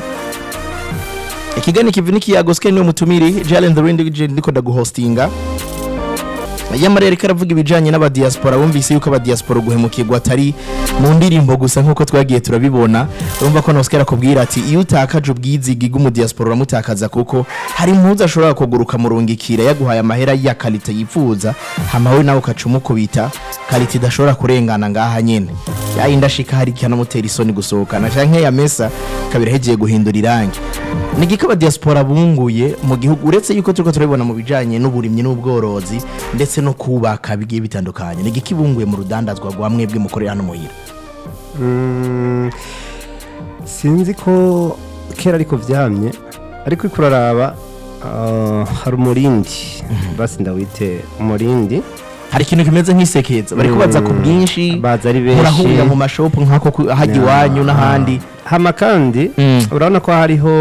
A: ikigani kivi n'ikiyago sikeni niwe mutumiri jalen the rindi ndiko ndaguhostinga yamara reka aravuga ibijyanye n'abadiyasipora wumvise yuko abadiyasipora guhemukirwa atari mu ndirimbo gusa nk'uko twagiye turabibona urumva ko nosikara akubwira ati iyo utakaje ubwizigi bw'umudiyasipora uramutakaza kuko hari impuzu ashobora kuguruka murungikira yaguhaye amahera ya karite yifuza hamawe nawe ukaca umukubita karite idashobora kurengana ngaha nyine yayindi ashika hari ikanamutera isoni gusohokana cyangwa ya mesa kabiri hegeye guhindura irangi ni igiko abadiyasipora bunguye mu gihugu uretse yuko turiko turabibona mu bijyanye n'uburimyi n'ubworozi ndetse no kubaka bigiye bitandukanye ni igiko ibunguye mu rudandazwa rwa mwebwe mukorera hano muhira
B: Mm, sinzi ko kera ariko vyamye ariko iko uraraba ah, hari umurindi basi ndawite umurindi
A: hari ikintu kimeze nk'isekeza bari kubaza ku bwinshi
B: baza ari benshi
A: murahurira mu mashopu nk'ako ku- hajya iwanyu n'ahandi
B: hama kandi
A: Mm.
B: urabona ko hariho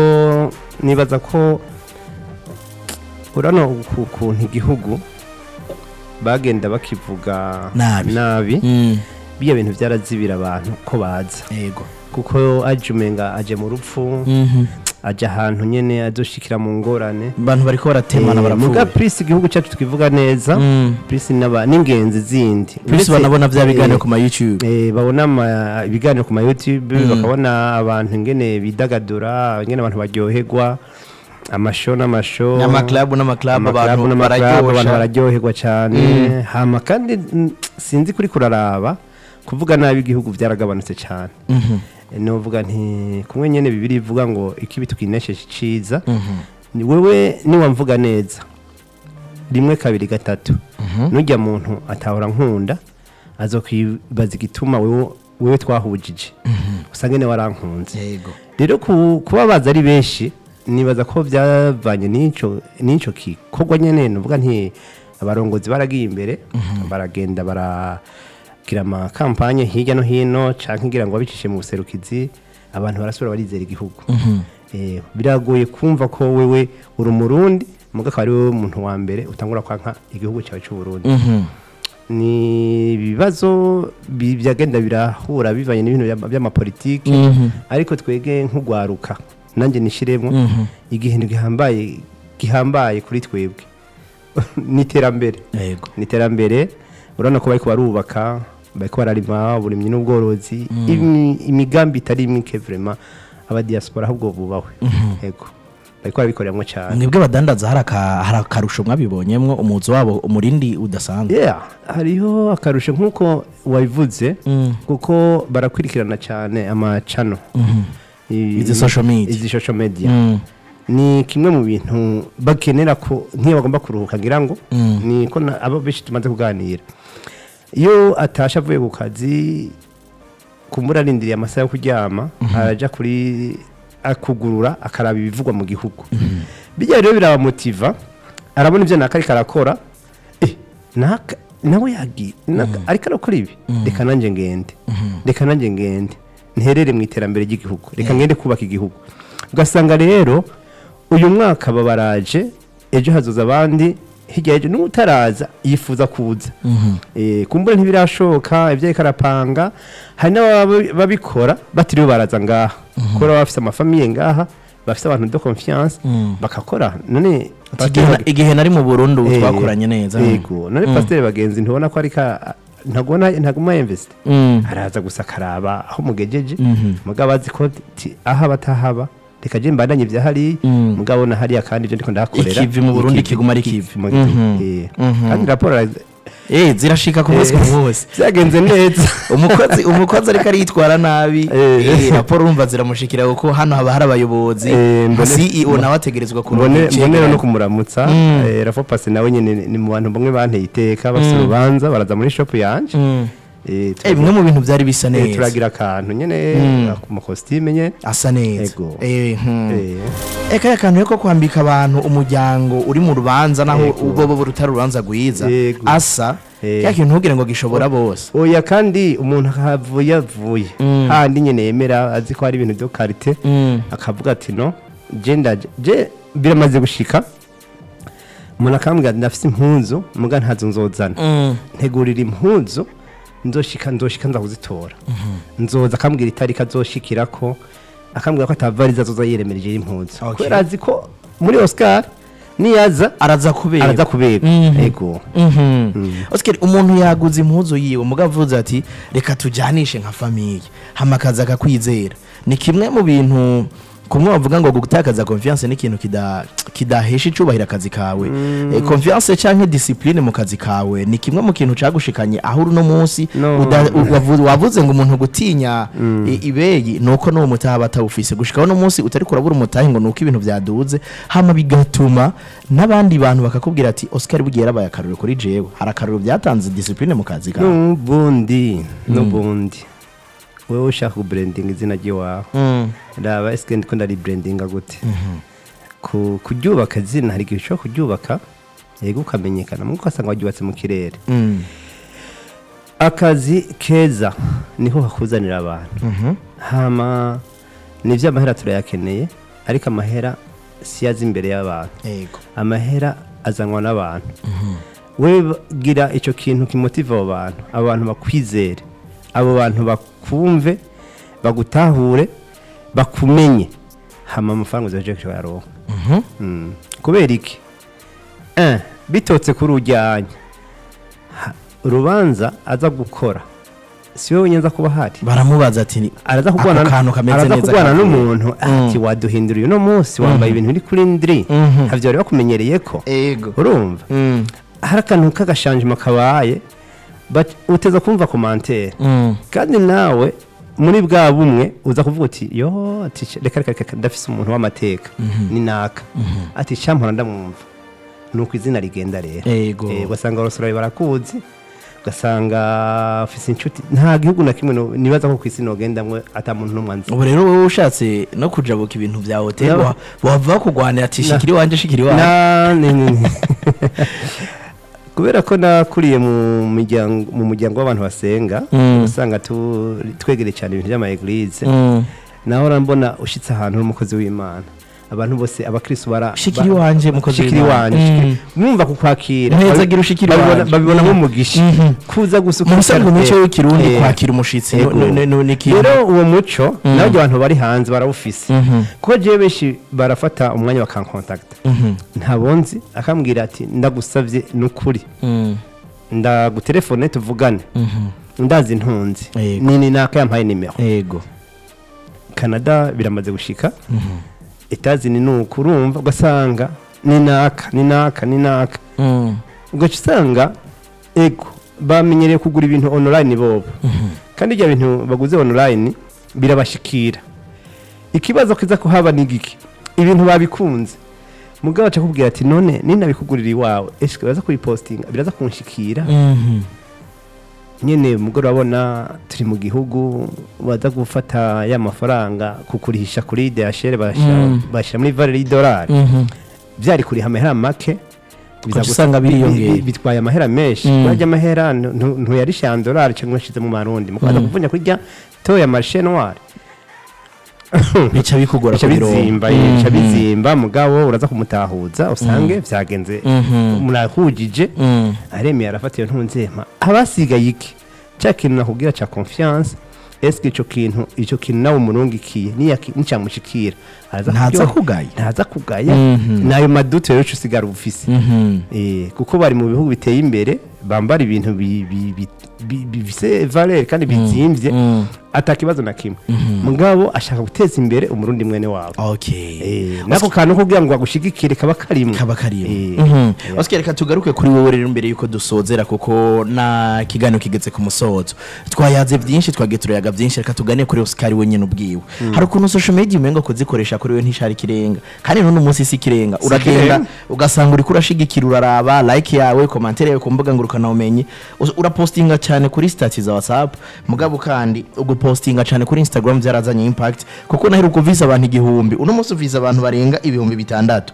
B: nibaza ko urabona uku- ukuntu igihugu bagenda bakivuga
A: Nabi.
B: nabi
A: Mm.
B: biya bintu byarazibira abantu ko baza
A: yego
B: kuko aje umenga aje mu rupfu
A: Mhm.
B: aje ahantu nyene azoshikira mu ngorane
A: abantu bariko baratemana
B: Eh, muga
A: barapfuye
B: prise igihugu cyacu tukivuga neza
A: Mm.
B: prise n'aba- n'ingenzi zindi
A: Plus
B: Uretse-
A: banabona vya biganiro
B: eh,
A: ku ma YouTube
B: eh, babona ama- ibiganiro ku ma youtube bakabona abantu ingene bidagadura ingene abantu baryoherwa amasho n'amasho
A: n'amaklabu n'amaklabu
B: Amaklabu
A: abantu
B: n'amaklabu, abantu
A: bararyosha
B: bararyoherwa cyane hama kandi mm, sinzi kuri kuraraba kuvuga nabi igihugu byaragabanutse cyane
A: Mhm.
B: Eh, novuga nti kumwe nyene bibiri ivuga ngo ikibi tukinesheje iciza
A: Mhm.
B: ni wewe niwamvuga neza rimwe kabiri gatatu nujya muntu atahora nkunda azokwibaza igituma wewe wewe twahujije usange ne warankunze
A: yego
B: rero ku- kuba baza ari benshi nibaza ko byavanye n'ico n'ico gikorwa nyene nuvuga nti abarongozi baragiye imbere baragenda baragira amakampanye hirya no hino canke ngira ngo babicishe mu buserukizi abantu barasubira barizera igihugu Eh, biragoye kumva ko wewe uri umurundi muga akaba ari wowe muntu wa mbere utangura kwanka igihugu cyawe c'uburundi
A: Mhm.
B: ni ibibazo bi- byagenda birahura bivanye n'ibintu by'ama- by'amapolitiki
A: Mhm.
B: ariko twege nk'ugwaruka nanjye nishiremo
A: Mhm.
B: igihindu gihambaye gihambaye kuri twebwe ni iterambere
A: yego
B: ni iterambere urabona ko bariko barubaka bariko bararima uburimyi n'ubworozi imi- imigambi itari mike vrema abadiaspora ahubwo bubahwe yego bariko barabikoreramo cyane
A: mwebwe badandaza hari aka- hari akarusho mwabibonyemwo umuzi wabo umurindi udasanzwe
B: yeah hariho akarusho nk'uko wabivuze
A: Mm.
B: kuko barakurikirana cyane amacano I-
A: Izi social media.
B: izi social media
A: Mm.
B: ni kimwe mu bintu bakenera ko nk'iyo bagomba kuruhuka ngira ngo
A: Mm.
B: ni ko na- abo benshi tumaze kuganira iyo atashe avuye ku kazi kumbura arindiriye amasaha yo kuryama araja kuri akugurura akaraba ibivugwa mu gihugu bijya rero birabamotiva arabona ibyo naka ariko arakora eh, naka nawe yagiye naka ariko arakora ibi reka nanjye ngende reka nanjye ngende nterere mu iterambere ry'igihugu reka ngende kubaka igihugu ugasanga rero uyu mwaka babaraje ejo hazoza abandi hirya y'ejo n'utaraza yifuza kuza Eh, kumbura ntibirashoboka ibyo ariko arapanga hari n'ababikora batiriwe baraza ngaha kubera baba bafite amafamiye ngaha bafite abantu de confiance
A: Mm.
B: bakakora none
A: Ati igihe na- igihe nari mu burundi ubu
B: Eh,
A: twakoranye neza
B: yego none pasiteri bagenzi ntubona ko ariko ntagona ntaguma yemvesite
A: Mm.
B: araza gusa akaraba aho mugejeje
A: Mhm.
B: mugabo azi ko ti- ahaba atahaba reka je mbandanye ibya hariya
A: Mm.
B: mugabo na hariya kandi ibyo ndiko ndahakorera
A: Ikivi mu Burundi
B: ikivi-
A: kiguma ari ikivi.
B: mu gihugu.
A: Mhm.
B: Eh.
A: Mhm.
B: kandi raporo ara-
A: Eh, zirashika ku munsi ku munsi
B: byagenze neza
A: umukozi umukozi ariko aritwara nabi
B: Eh.
A: eh, raporo urumva ziramushikira kuko hano haba hari abayobozi
B: Eh,
A: nka
B: mbone-
A: CEO nawe ategerezwa
B: mbone
A: kuronka
B: mbone
A: icegeranyo.
B: no kumuramutsa
A: Mm.
B: eh, rafo pasi nawe nyene ni mu bantu bamwe banteye iteka bafite urubanza baraza muri shop yanje
A: Mm.
B: Eh,
A: Eh, bimwe mu bintu byari bisa
B: eh,
A: neza
B: turagira akantu nyene
A: Mm.
B: ku makositime nyene
A: asa neza
B: Ego.
A: Eh, hmm.
B: Eh,
A: eka akantu ko kwambika abantu umuryango uri mu rubanza naho
B: Yego.
A: ubwo bo rutari urubanza rwiza
B: Yego.
A: asa
B: Eh.
A: ya kintu ntugire ngo gishobora bose
B: oya kandi umuntu ahavuye avuye
A: Mm.
B: handi nyene yemera azi ko hari ibintu byo karite
A: Mm.
B: akavuga ati no je ndaje je biramaze gushika umuntu akambwira ati ndafise impunzu muga ntazo nzozana
A: Mm.
B: ntegurira impunzu nzoshika nzoshika nza kuzitora nzoza akambwira itariki azoshikirako akambwira ko atavariza azoza yiremereje impunzu
A: Okay.
B: kubera azi ko muri oscar niyaza
A: araza kubera
B: araza kubera
A: Mhm.
B: ego
A: Oscar umuntu yaguze impuzu yiwe muga avuze ati reka tujanishe nka famiye hama akaza akakwizera ni kimwe mu bintu kumwe bavuga ngo gutakaza confiance ni ikintu kida kidahesha icubahiro akazi kawe Eh, confiance canke discipline mu kazi kawe ni kimwe mu kintu cagushikanye aho uri no munsi
B: No.
A: uda- u- wavu- wavuze ngo umuntu gutinya i- ibeyi nuko n'uwo mutaha batawufise gushikaho no munsi utari kurabura umutahe ngo nuko ibintu byaduze hama bigatuma n'abandi bantu bakakubwira ati Oscar bugiye yarabaye akaruru kuri jewe hari akaruru byatanze discipline mu kazi kawe
B: n'ubundi n'ubundi wewe ushaka kubrandinga izina ry'iwawe
A: Mm.
B: raba ese ndiko ndaribrandinga gute ku kuryubaka izina hari igihe ushobora kuryubaka yego ukamenyekana muko ugasanga waryubatse mu kirere
A: Mm.
B: akazi keza niho hakuzanira abantu
A: Mhm.
B: hama nivyo amahera turayakeneye ariko amahera si aza imbere y'abantu
A: yego
B: amahera azanwa n'abantu we gira icyo kintu kimotiva abo bantu abo bantu bakwizere abo bantu bakumve bagutahure bakumenye hama amafaranga uzaje kuyaronka Mm. kubera iki Eh, bitotse kuri ujyanye Ha- urubanza aza gukora si wowe nyenza kuba hari
A: baramubaza ati ni-
B: araza
A: ako
B: kurwana
A: kantu kameze
B: araza
A: neza
B: kurwana
A: kavuye.
B: n'umuntu ati waduhinduriye uno munsi wambaye ibintu biri kuri ndiri
A: Mhm.
B: havyo bari bakumenyereye ko
A: ego
B: urumva
A: Mm,
B: hari akantu k'agashanjima kabaye but uteza kumva komantere
A: mm,
B: kandi nawe muri bwa bumwe uza kuvuga uti yo ati sh- reka reka reka ndafise umuntu w'amateka ni naka ati shampora ndamwumva nuko izina rigenda rero
A: Ego.
B: Eh, ugasanga abasore barakuzi ugasanga ufise inshuti nta gihugu na kimwe no- nibaza ko ku isi nogendamwe ata muntu n'umwe anzi
A: ubu rero wowe ushatse no kujabuka ibintu bya hoteli
B: No.
A: wa- wava kugwanira ati
B: Na-
A: shikiri wanje shikiri wanje
B: Na- ni- ni- ni. kubera ko nakuriye mu miryango mu muryango w'abantu basenga
A: Mm.
B: usanga tu- twegereye cyane ibintu by'ama eglise
A: Mm.
B: naho mbona ushyitse ahantu uri umukozi w'imana abantu bose abakristo bara
A: Shikiri
B: ba-
A: wanje, mukozi
B: shikiri
A: w'Imana.
B: wanje
A: Mm.
B: shikiri- mwumva kukwakira
A: Ntezagira ushikiri
B: babibona-
A: wanje.
B: babibona
A: Mm.
B: nk'umugisha
A: Mhm.
B: kuza gusuka
A: mu busanzwe
B: ikarite.
A: umuco w'ikirundi
B: Eh,
A: kwakira umushitsi
B: Ego.
A: no- no- no- ni ikintu
B: rero uwo muco nawe abantu bari hanze barawufise
A: Mhm.
B: kuko jewe benshi barafata umwanya bakankontakita
A: Mhm.
B: ntabonzi akambwira ati ndagusabye ni ukuri
A: Mm.
B: ndagutelefone tuvugane
A: Mhm.
B: ndazi ntunzi
A: Yego.
B: nini naka yampaye nimero
A: ego
B: canada biramaze gushika
A: Mhm.
B: etazini ni uku urumva ugasanga ni naka ni naka ni naka
A: Mm.
B: ugaca usanga ego bamenyereye kugura ibintu online bobo kandi ibyo bintu baguze online birabashikira ikibazo kiza kuhaba ni giki ibintu babikunze mugabo aca akubwira ati none ninabikugurira iwawe ese biraza kubipostinga biraza kunshikira
A: Mhm.
B: nyene mugore urabona turi mu gihugu baza gufata ya mafaranga kukurihisha kuri DHL bashyira
A: Mm.
B: bashyira muri valeur y'idolari
A: Mhm.
B: byari kuriha amahera make biza
A: Ugaca
B: gusa-
A: usanga
B: bi- bi-
A: biriyongera.
B: bi- bitwaye amahera menshi
A: Mm.
B: barya amahera ntu- ntuyarisha dolari cyangwa yashize mu marundi mukaza
A: Mm.
B: kuvunya kurya toya marishe noir
A: bica bikugora
B: bica
A: kubironka.
B: bizimba
A: Mhm.
B: bica bizimba mugabo uraza kumutahuza usange byagenze
A: Mhm.
B: murahujije
A: Mm.
B: aremeye arafata iyo ntunzema abasigaye iki cya kintu nakubwira cya confiance eske icyo kintu icyo kintu nawe umurungikiye niyaki- nicyamushikira araza
A: ntaza
B: kuryoha.
A: kugaya
B: ntaza kugaya
A: Mhm.
B: nayo maduto rero uca usigara ubufise
A: Mhm.
B: Eh, kuko bari mu bihugu biteye imbere bambara ibintu bi- bi- bi- bi- bifise valeur kandi bizimvye
A: Mm.
B: atakibazo na kimwe mugabo ashaka guteza imbere umurundi mwene wabo
A: okay
B: Eh, nako kantu kugira ngo agushigikire kaba karimwo
A: kaba karimo
B: Eh,
A: Mhm. Oscar reka tugaruke kuri wowe rero mbere yuko dusozera kuko na kiganiro kigeze ku musozo twayaze byinshi twagiye turayaga byinshi reka tugane kuri Oscar we nyine ubwiwe hari ukuntu social media umengo kuzikoresha kuri we ntishari kirenga kandi none umunsi si kirenga uragenda
B: kirenga.
A: ugasanga uri kurashigikira uraraba like yawe commentaire yawe ku mbuga ngurukana umenyi Us- urapostinga cyane kuri stati za WhatsApp mugabo kandi ugupostinga cyane kuri Instagram byarazanye impact kuko naheruka uvisa abantu igihumbi uno munsi uvisa abantu barenga ibihumbi bitandatu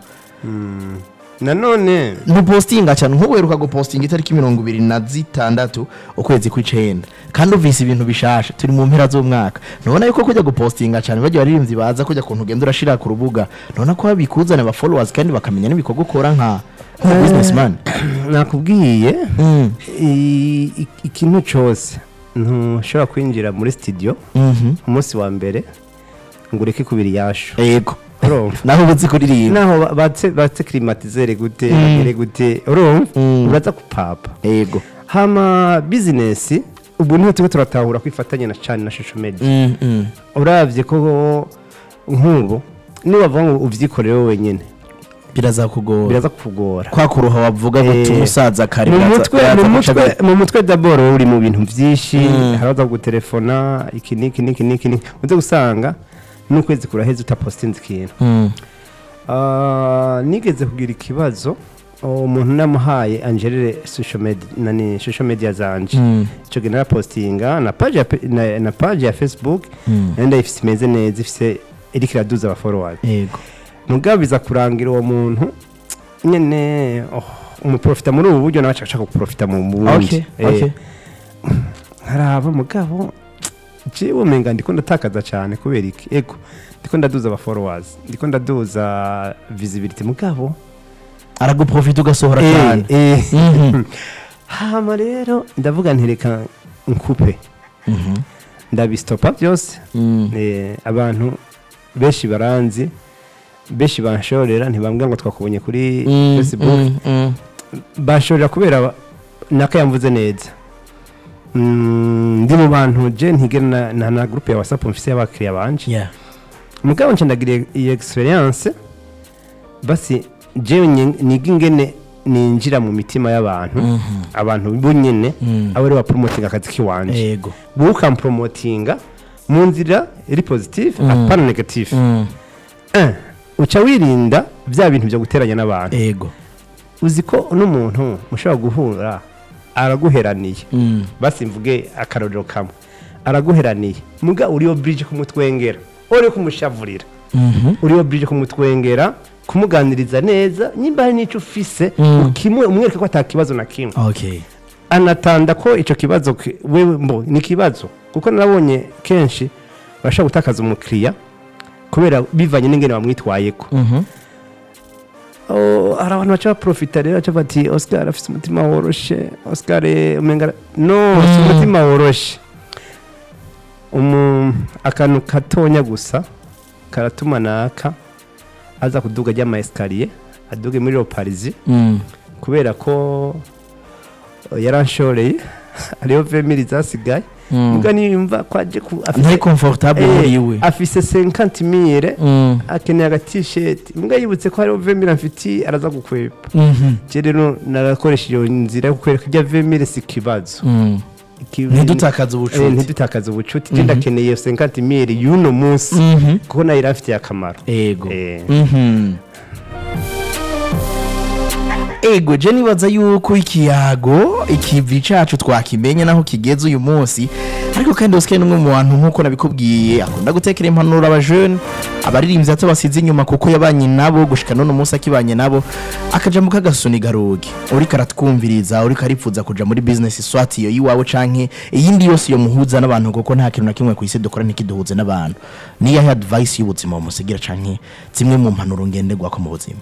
B: nanone
A: ntupostinga cyane nk'uweruka gupostinga itariki mirongo ibiri na zitandatu ukwezi kw'icenda kandi uvise ibintu bishasha turi mu mpera z'umwaka nubona yuko kujya gupostinga cyane bagiye baririmbyi baza kujya kuntu ugenda urashira ku rubuga nubona ko babikuzana aba followers kandi bakamenya n'ibikorwa ukora nka nka businessman
B: nakubwiye
A: Mm.
B: i- i- ikintu cyose ntushobora kwinjira muri studio
A: Mhm.
B: umunsi wa mbere ngo ureke kubira iyashu
A: yego
B: urumva
A: naho uba uzi kuririmba
B: naho ba- batse batse climatisere gute bagere gute urumva
A: Mm.
B: uraza kupapa
A: yego
B: hama business ubu niho turiko turatahura kwifatanya na cyane na social media
A: Mm, mm.
B: uravye ko nk'ubu nibavuga ngo uvyikorere wowe wenyene
A: birazakugora
B: biraza kukugora
A: kwa kuruha wavuga ngo
B: Eh,
A: tumusaza kare
B: mu
A: biraza-
B: mutwe
A: biraza
B: mu
A: guca
B: mutwe
A: bi-
B: mu mutwe d'abord uri mu bintu byinshi
A: Mm.
B: haraza gutelefona iki niki niki niki niki uze gusanga n'ukwezi kuraheze utapostinze ikintu
A: Mm.
B: Ah, nigeze kugira ikibazo umuntu namuhaye angelere social media nani social media zanje
A: Mm.
B: icyo gihe narapostinga na page ya, pe- na, na page ya facebook
A: Mm.
B: nari ndayifise imeze neza ifise iriko iraduza aba followers
A: yego
B: mugabo biza kurangira uwo muntu nyene oh, umuprofita muri ubu buryo nawe ashaka guprofita mu bundi
A: okay okay
B: nkaraba mugabo jewe umenga ndiko ndatakaza cyane kubera iki ego ndiko ndaduza aba followers ndiko ndaduza visibility mugabo
A: araguprofita ugasohora
B: Eh,
A: cyane
B: eh.
A: Mhm.
B: hama rero ndavuga ntereka nkupe
A: Mhm.
B: ndabisitopa byose
A: Mm.
B: Eh, abantu benshi baranzi benshi banshorera ntibambwira ngo twakubonye kuri
A: Mm,
B: facebook
A: mm, mm.
B: banshorera kubera ba- naka yamvuze neza Mm, ndi mu bantu je ntigera na- na na groupe ya whatsapp mfise y'abakiriya banje
A: Yeah.
B: mugabo nce ndagira iyi experience basi jewe nye- niga ingene ninjira mu mitima y'abantu
A: Mhm.
B: abantu bo nyene
A: Mm.
B: abo rero bapromotinga akazi kiwanje
A: yego
B: wowe ukampromotinga mu nzira iri positive
A: Mm.
B: apana negative
A: Mm.
B: Eh, uca wirinda bya bintu byo guteranya n'abantu
A: yego
B: uzi ko n'umuntu mushobora guhura araguheraniye
A: Mm.
B: basi mvuge akarorero kamwe araguheraniye muga uriyo bridge kumutwengera uri kumushavurira
A: Mhm.
B: uriyo bridge kumutwengera kumuganiriza neza nimba hari n'icyo ufise
A: Mm.
B: ukimwe umwereke ko atakibazo na kimwe
A: okay
B: anatanda ko icyo kibazo ki- wewe mbo ni ikibazo kuko narabonye kenshi barashobora gutakaza umukiriya kubera bivanye n'ingene bamwitwayeko
A: Mhm.
B: Oh, hari abantu baca baprofita rero baca bati oscar afite umutima woroshe oscar eh, umenga ara-" no si
A: Mm.
B: umutima woroshe umu akantu gatonya gusa karatuma naka aza kuduga ry'ama esikariye aduge muri roparizi
A: Mm.
B: kubera ko eh, yaranshoreye hariho vemiri zasigaye
A: Mm.
B: muga niyumva ko aje ku
A: ntari comfortable
B: Eh,
A: muri we
B: afise 50 mire
A: Mm.
B: akeneye agatisheti mbwa yibutse ko hariho vemiri amfitiye araza gukwepa
A: Mhm.
B: je rero narakoresha iyo nzira yo kukwereka irya vemire si ikibazo
A: Mm.
B: Iki-
A: ntidutakaze
B: Eh,
A: ubucuti
B: ntidutakaze ubucuti je ndakeneye iyo 50 mire y'uno munsi
A: Mhm.
B: kuko nayo iramfitiye akamaro
A: ego
B: Eh.
A: Mhm. ego je nibaza yuko ikiyago ikivi cacu twakimenye naho kigeze uyu munsi ariko kandi Oscar ni umwe mu bantu nk'uko nabikubwiye akunda gutekera impanuro abajene abaririmbyi bato basize inyuma kuko yabanye nabo gushika none umunsi akibanye nabo akajambo k'agasuni garugi uriko aratwumviriza uriko aripfuza kuja muri business swati iyo yiwawe canke iyindi yose yo muhuza n'abantu kuko nta kintu na kimwe ku isi dukora ntikiduhuze n'abantu niyahe advice y'ubuzima wamusigira canke zimwe mu mpanuro ngenderwako mu buzima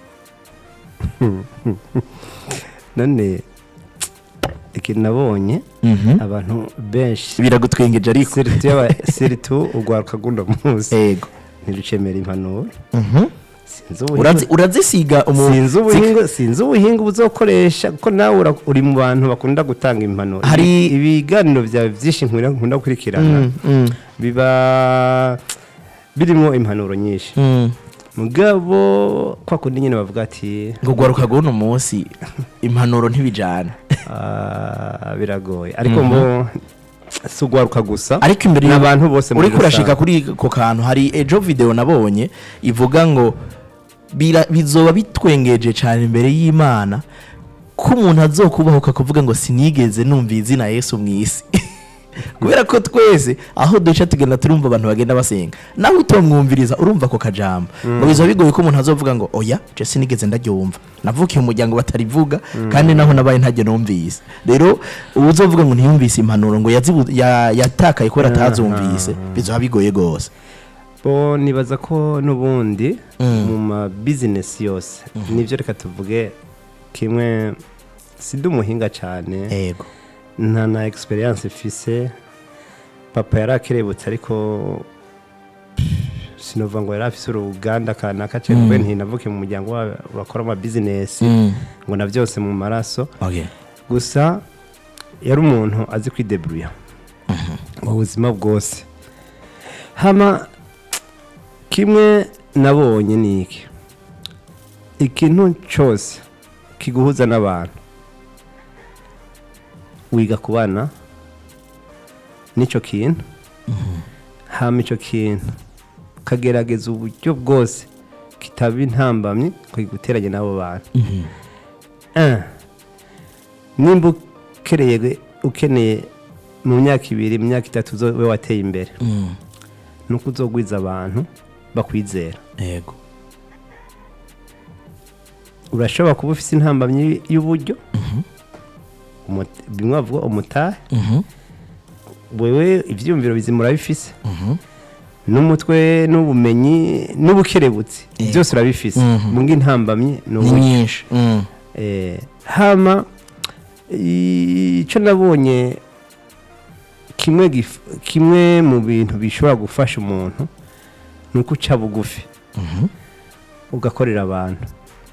B: none ikintu nabonye
A: Mhm.
B: abantu benshi
A: biragutwengeje ariko
B: siritu y'aba- siritu urwaruka guno munsi
A: ego
B: ntirucemera impanuro
A: Mhm.
B: sinzi ubuhinga
A: Urazi- urazisiga umu-
B: sinzi ubuhinga sinzi ubuhinga uzokoresha kuko nawe ura- uri mu bantu bakunda gutanga impanuro
A: Hari-
B: Ibi- ibiganiro byawe byinshi nkunda nkunda gukurikirana
A: Mm, mm,
B: biba birimo impanuro nyinshi
A: mm.
B: mugabo kwa kundi nyine bavuga ati
A: ngo gwaruka guno munsi impanuro ntibijana
B: "Ah, biragoye ariko mbo si ugwaruka gusa
A: ariko imbere
B: ni
A: y'u-
B: abantu bose muri
A: uriko urashika
B: rusange.
A: kuri ako kantu hari ejo video nabonye ivuga ngo bira- bizoba bitwengeje cyane imbere y'imana ko umuntu azokubahuka kuvuga ngo sinigeze numva izina yesu mu isi kubera ko twese aho duca tugenda turumva abantu bagenda basenga nawe utomwumviriza urumva ako kajambo ngo bizoba bigoye ko umuntu azovuga ngo oya je sinigeze ndaryumva navukiye umuryango batarivuga kandi naho nabaye ntajya numvise rero uzovuga ngo ntiyumvise impanuro ngo yazibu- ya- yatakaye kubera atazumvise bizoba bigoye rwose
B: bo nibaza ko n'ubundi
A: Mm.
B: mu ma bizinesi yose nibyo reka tuvuge kimwe sida umuhinga cyane
A: ego
B: nta na experience ifise papa yari akerebutse ariko sinova ngo yari afise uruganda kanaka cyangwa
A: Mm.
B: ntinavuke mu muryango wa- bakora ama bizinesi
A: Mm.
B: ngo na byose mu maraso
A: okay
B: gusa yari umuntu azi kwideburuya mu buzima bwose hama kimwe nabonye ni iki ikintu cyose kiguhuza n'abantu wiga kubana n'icyo kintu hama icyo kintu ukagerageza uburyo bwose kitaba intambamyi kiguteranye n'abo bantu
A: Mhm.
B: Eh, nimba ukereye ukeneye mu myaka ibiri mu myaka itatu uzo- we wateye imbere
A: Mm.
B: nuko uzogwiza abantu bakwizera
A: ego
B: urashobora kuba ufite intambamyi y'uburyo Umut- bimwe bavuga umutahe
A: Mhm.
B: wewe ibyiyumviro bizima urabifise
A: Mhm.
B: n'umutwe n'ubumenyi n'ubukerebutsi
A: Eh.
B: byose urabifise
A: Mhm.
B: mu ngintambamye ni
A: ni
B: uburyo
A: nyinshi Mm.
B: Eh, hama icyo nabonye kimwe gif- kimwe mu bintu bishobora gufasha umuntu ni uko uca bugufi
A: Mhm.
B: ugakorera abantu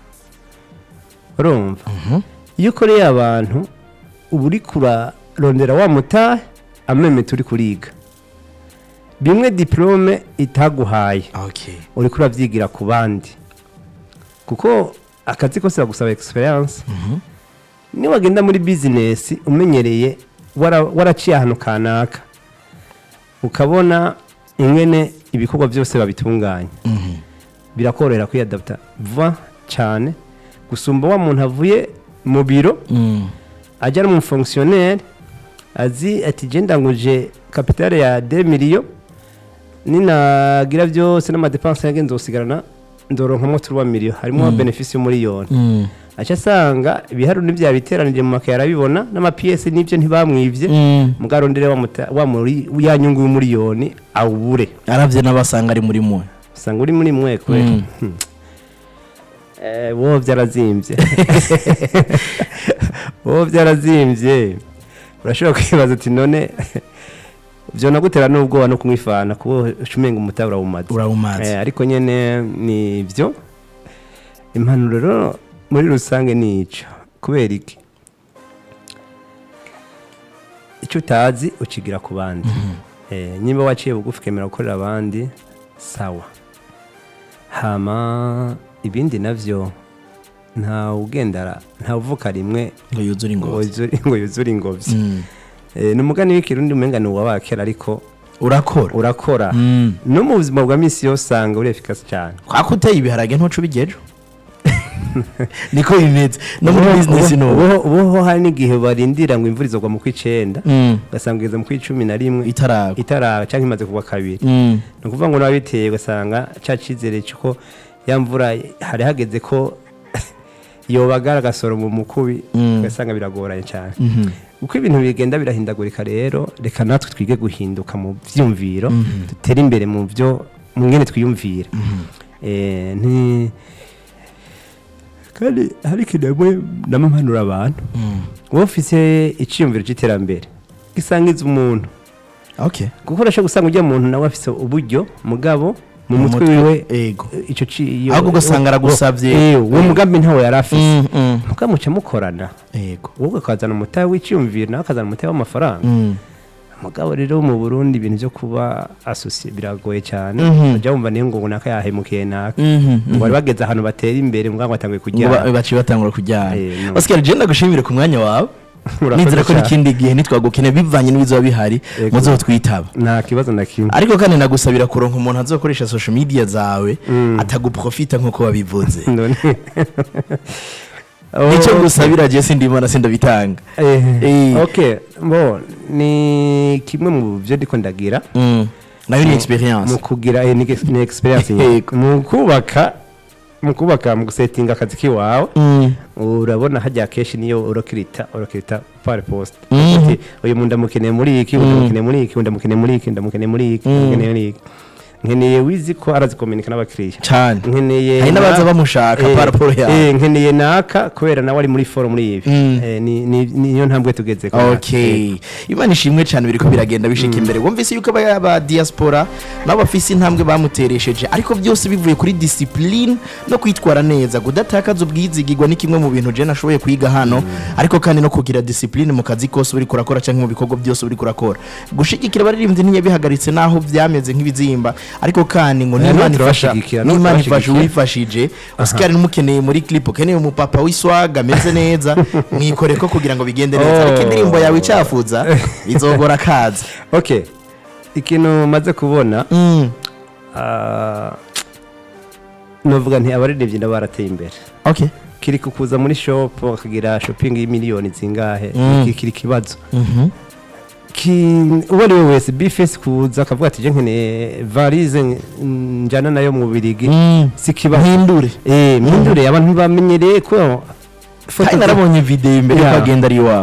B: urumva
A: Mhm.
B: iyo ukoreye abantu uba uri kurarondera wa mutahe ameme turi kuriga bimwe diplome itaguhaye
A: okay
B: uri kurabyigira ku bandi kuko akazi kose bagusaba experience
A: Mhm.
B: niba wagenda muri bizinesi umenyereye wara- waraciye ahantu kanaka ukabona ingene ibikorwa byose babitunganya
A: Mhm.
B: birakorohera kwiyadaputa vuba cyane gusumba wa muntu avuye mu biro
A: Mm.
B: ajya no mu fonkisiyoneri azi ati genda nguje kapitale ya de miliyo ninagira byose n'amadepanse yange nzosigarana ndoronkamo turuwa miliyo harimo benefisi y'umuriyoni
A: Mm.
B: aca asanga ibiharuro n'ibya biteranije mu makaye arabibona n'amapiyesi n'ibyo ntibamwibye
A: Mm.
B: mugarondere wa muta- wa muri ya nyungu y'umuriyoni awubure
A: aravye n'abasanga ari muri mwe
B: usanga uri muri mwe kwe
A: Mm.
B: Eh, wowe byarazimbye wowe byarazimbye urashobora kwibaza uti none byo nagutera n'ubwoba no kumwifana kuba ucumenga umutahe urawumaze
A: urawumaze
B: Eh, ariko nyene ni byo impanuro rero muri rusange ni ico kubera iki icyo utazi ukigira ku bandi Eh, niba waciye bugufi ukemera gukorera abandi sawa hama ibindi navyo nta ugendara nta uvuka rimwe
A: ngo yuzure
B: ngo
A: ingozi
B: yuzure- ngo yuzure ingobyi
A: Mm.
B: Eh, ni umugani w'ikirundi umenga ni uwabakera ariko
A: urakora
B: urakora
A: Mm.
B: no mu buzima bwa misi yose usanga uri efikasi cyane
A: kwako uteye ibiharage ntuca ubigejo niko bimeze no muri bizinesi
B: Ubu-
A: n'ubu
B: ubu- ubuho hari n'igihe barindira ngo imvura izogwa mu kw'icenda
A: Mm.
B: ugasanga igeze mu kw'icumi na rimwe
A: itaragwa
B: itara cyangwa imaze kugwa kabiri
A: Mm.
B: ni ukuvuga ngo n'ababiteye ugasanga cya cyizere cy'uko ya mvura hari hageze ko yobagara agasoro mu mukubi
A: Mm.
B: ugasanga biragoranye cyane
A: Mhm.
B: uko ibintu bigenda birahindagurika rero reka natwe twige guhinduka mu byumviro dutere imbere mu byo mu ngene twiyumvira Eh, nti kandi hari ikintu rimwe namampanura abantu
A: Mm.
B: wowe ufise icyiyumviro cy'iterambere gisangiza umuntu
A: okay
B: kuko urashobora gusanga ujya muntu nawe afise uburyo mugabo mu
A: Mu
B: mutwe
A: mutwe,
B: wiwe
A: ego.
B: icyo ci- iyo-
A: Ahubwo ugasanga aragusavye.
B: Eh, uwo mugambi ntawe yari afise
A: Mm, mm.
B: mugabo muca mukorana
A: ego
B: wowe ukazana umutahe w'icyumviro nawe akazana umutahe w'amafaranga
A: Mm.
B: mugabo rero mu burundi ibintu byo kuba asosiye biragoye cyane
A: Mhm.
B: ujya wumva niyo ngo naka yahemukiye naka
A: Mhm,
B: ngo bari bageze ahantu batera imbere mugabo batanguye
A: ngo ba-
B: kujya
A: baciye batangura kujyana
B: Eh, no.
A: oscar je ndagushimire ku mwanya wawe
B: Urakoze
A: nizera ko
B: cyane.
A: n'ikindi gihe nitwagukine bivanye n'ibizoba bihari
B: Ego.
A: muzotwitaba
B: nta kibazo na kimwe
A: ariko kandi nagusabira kuronka umuntu azokoresha social media zawe
B: Mm.
A: ataguprofita nk'uko wabivuze
B: None-
A: nicyo
B: Okay.
A: gusabira je sindimona sindabitanga
B: Eh,
A: Eh.
B: okay bo ni kimwe mu byo ndiko ndagira
A: Mm. nayo ni experience
B: mu kugira eh, ni ex- ni experience nyine.
A: Yego.
B: mu kubaka mu kubaka mu gusetinga akazi kiwawe
A: Mm.
B: urabona hajya kenshi niyo urokirita urokirita pari posite
A: Mhm.
B: Ati, uyu muntu ndamukeneye muri iki uyu ndamukeneye muri iki uyu ndamukeneye muri iki ndamukeneye muri iki ndamukeneye muri iki nkeneye wizi ko arazikominika n'abakiriya
A: cyane
B: nkeneye
A: hari n'abaza
B: na-
A: bamushaka
B: Eh,
A: par rapport yawe
B: eh, nkeneye naka kubera nawe ari muri foro muri ibi
A: Mm.
B: Eh, ni- ni- niyo ntambwe tugeze
A: okay imana ishimwe cyane biriko biragenda bishika imbere wumvise yuko aba aba diaspora nabo bafise intambwe bamuteresheje ariko byose bivuye kuri discipline no kwitwara neza kudatakaza ubwizigirwa ni kimwe mu bintu je nashoboye kwiga hano ariko kandi no kugira discipline mu kazi kose uri kurakora cyangwa mu bikorwa byose uri kurakora gushigikira abaririmbyi ntiyabihagaritse naho byameze nk'ibizimba ariko kandi ngo
B: Eh,
A: n'imana
B: no
A: ifasha
B: turabashigikira, no
A: n'imana ifasha
B: turabashigikira.
A: uwifashije Oscar numukeneye muri clip ukeneye umupapa w'iswaga ameze neza mwikore ko kugira ngo bigende neza ariko
B: Oh.
A: indirimbo yawe icafuza bizogora akaza
B: okay ikintu maze kubona
A: Mm.
B: ah, novuga nti abaririmbyi nabo barateye imbere
A: okay
B: kiri kukuza muri shop akagira shopping y'imiliyoni zingahe
A: Mm.
B: iki kiri kibazo
A: Mhm.
B: Ki- uwo ari we wese bifesi kuza akavuga ati je nkeneye varize njana nayo mu birigi
A: Mm.
B: si kibazo
A: mpindure
B: eh mpindure abantu bamenyereye ko
A: kandi narabonye video imbere
B: Yeah.
A: yuko agenda ari iwawe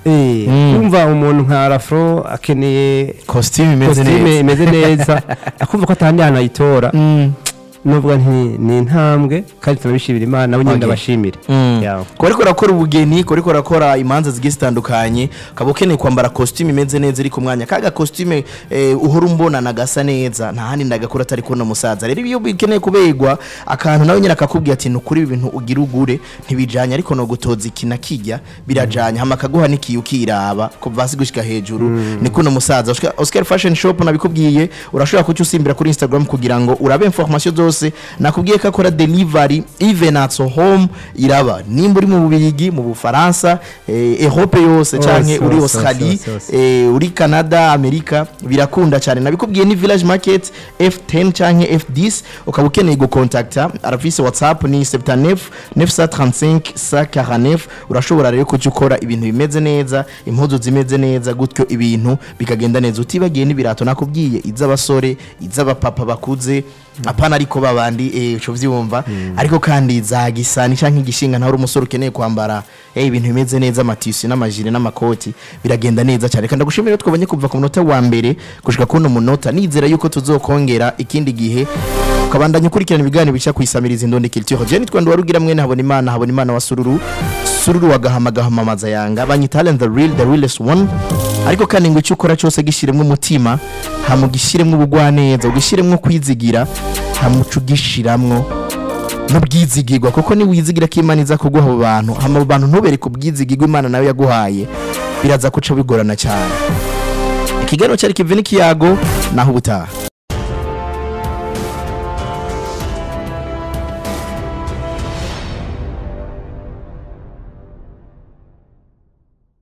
B: Eh,
A: Mm.
B: kumva umuntu nka rafro akeneye
A: costume imeze
B: kositime
A: neza
B: imeze neza akumva ko atandi hantu ayitora
A: Mm.
B: nuvuga nti ni intambwe kandi turabishimira imana nawe nyine
A: Okay.
B: ndabashimire
A: Mm.
B: Yeah.
A: kuba ariko urakora ubugeni kuba ariko urakora imanza zigiye zitandukanye ukaba ukeneye kwambara costume imeze neza iri ku mwanya kaga costume eh, uhora umbonana gasa neza nta handi ndagakora atari kubona umusaza rero iyo ukeneye kubegwa akantu nawe nyine akakubwira ati nukuri ibi bintu ugira ugure ntibijanye ariko no gutoza iki na kijya birajanye hama akaguha n'ikiyo ukiraba kuva hasi gushika hejuru ni kuno musaza Oscar- Oscar Fashion Shop nabikubwiye urashobora kuca usimbira kuri Instagram kugira ngo urabe information zose nakubwiye ko akora delivery even at home iraba nimba uri mu Bubirigi mu Bufaransa eh, Europe yose
B: Hose,
A: canke uri
B: hose,
A: Australie
B: hose, hose.
A: eh, uri Canada Amerika birakunda cyane nabikubwiye ni Village Market F10 canke F10 ukaba ukeneye gukontakta arafise WhatsApp ni 79 935 149 urashobora rero kuca ukora ibintu bimeze neza impuzu zimeze neza gutyo ibintu bikagenda neza utibagiye n'ibirato nakubwiye iz'abasore iz'abapapa bakuze apana ariko babandi eh, uco vyumva ariko kandi za gisani canke igishinga nawe uri umusore ukeneye kwambara eh, ibintu bimeze neza amatisi n'amajire n'amakoti biragenda neza cyane kandi ndagushimira twabonye kuva ku munota wa mbere gushika kuno munota nizera yuko tuzokongera ikindi gihe ukabandanya ukurikirana ibiganiro bica kwisamiriza indonde culture je nitwa Ndwarugira mwene habona imana habona imana wa sururu sururu wa gahama gahama maza yanga banyita Allen the real the realest one ariko kandi ngo icyo ukora cyose gishiremwe umutima hamugishiremwe ubugwaneza ugishiremwe kwizigira hamuca ugishiramwo n'ubwizigirwa kuko niwizigira ko imana iza kuguha abo bantu hama abo bantu ntubereke ubwizigirwa imana nawe yaguhaye biraza kuca bigorana cyane ikiganiro cyari kive n'ikiyago naho ubutaha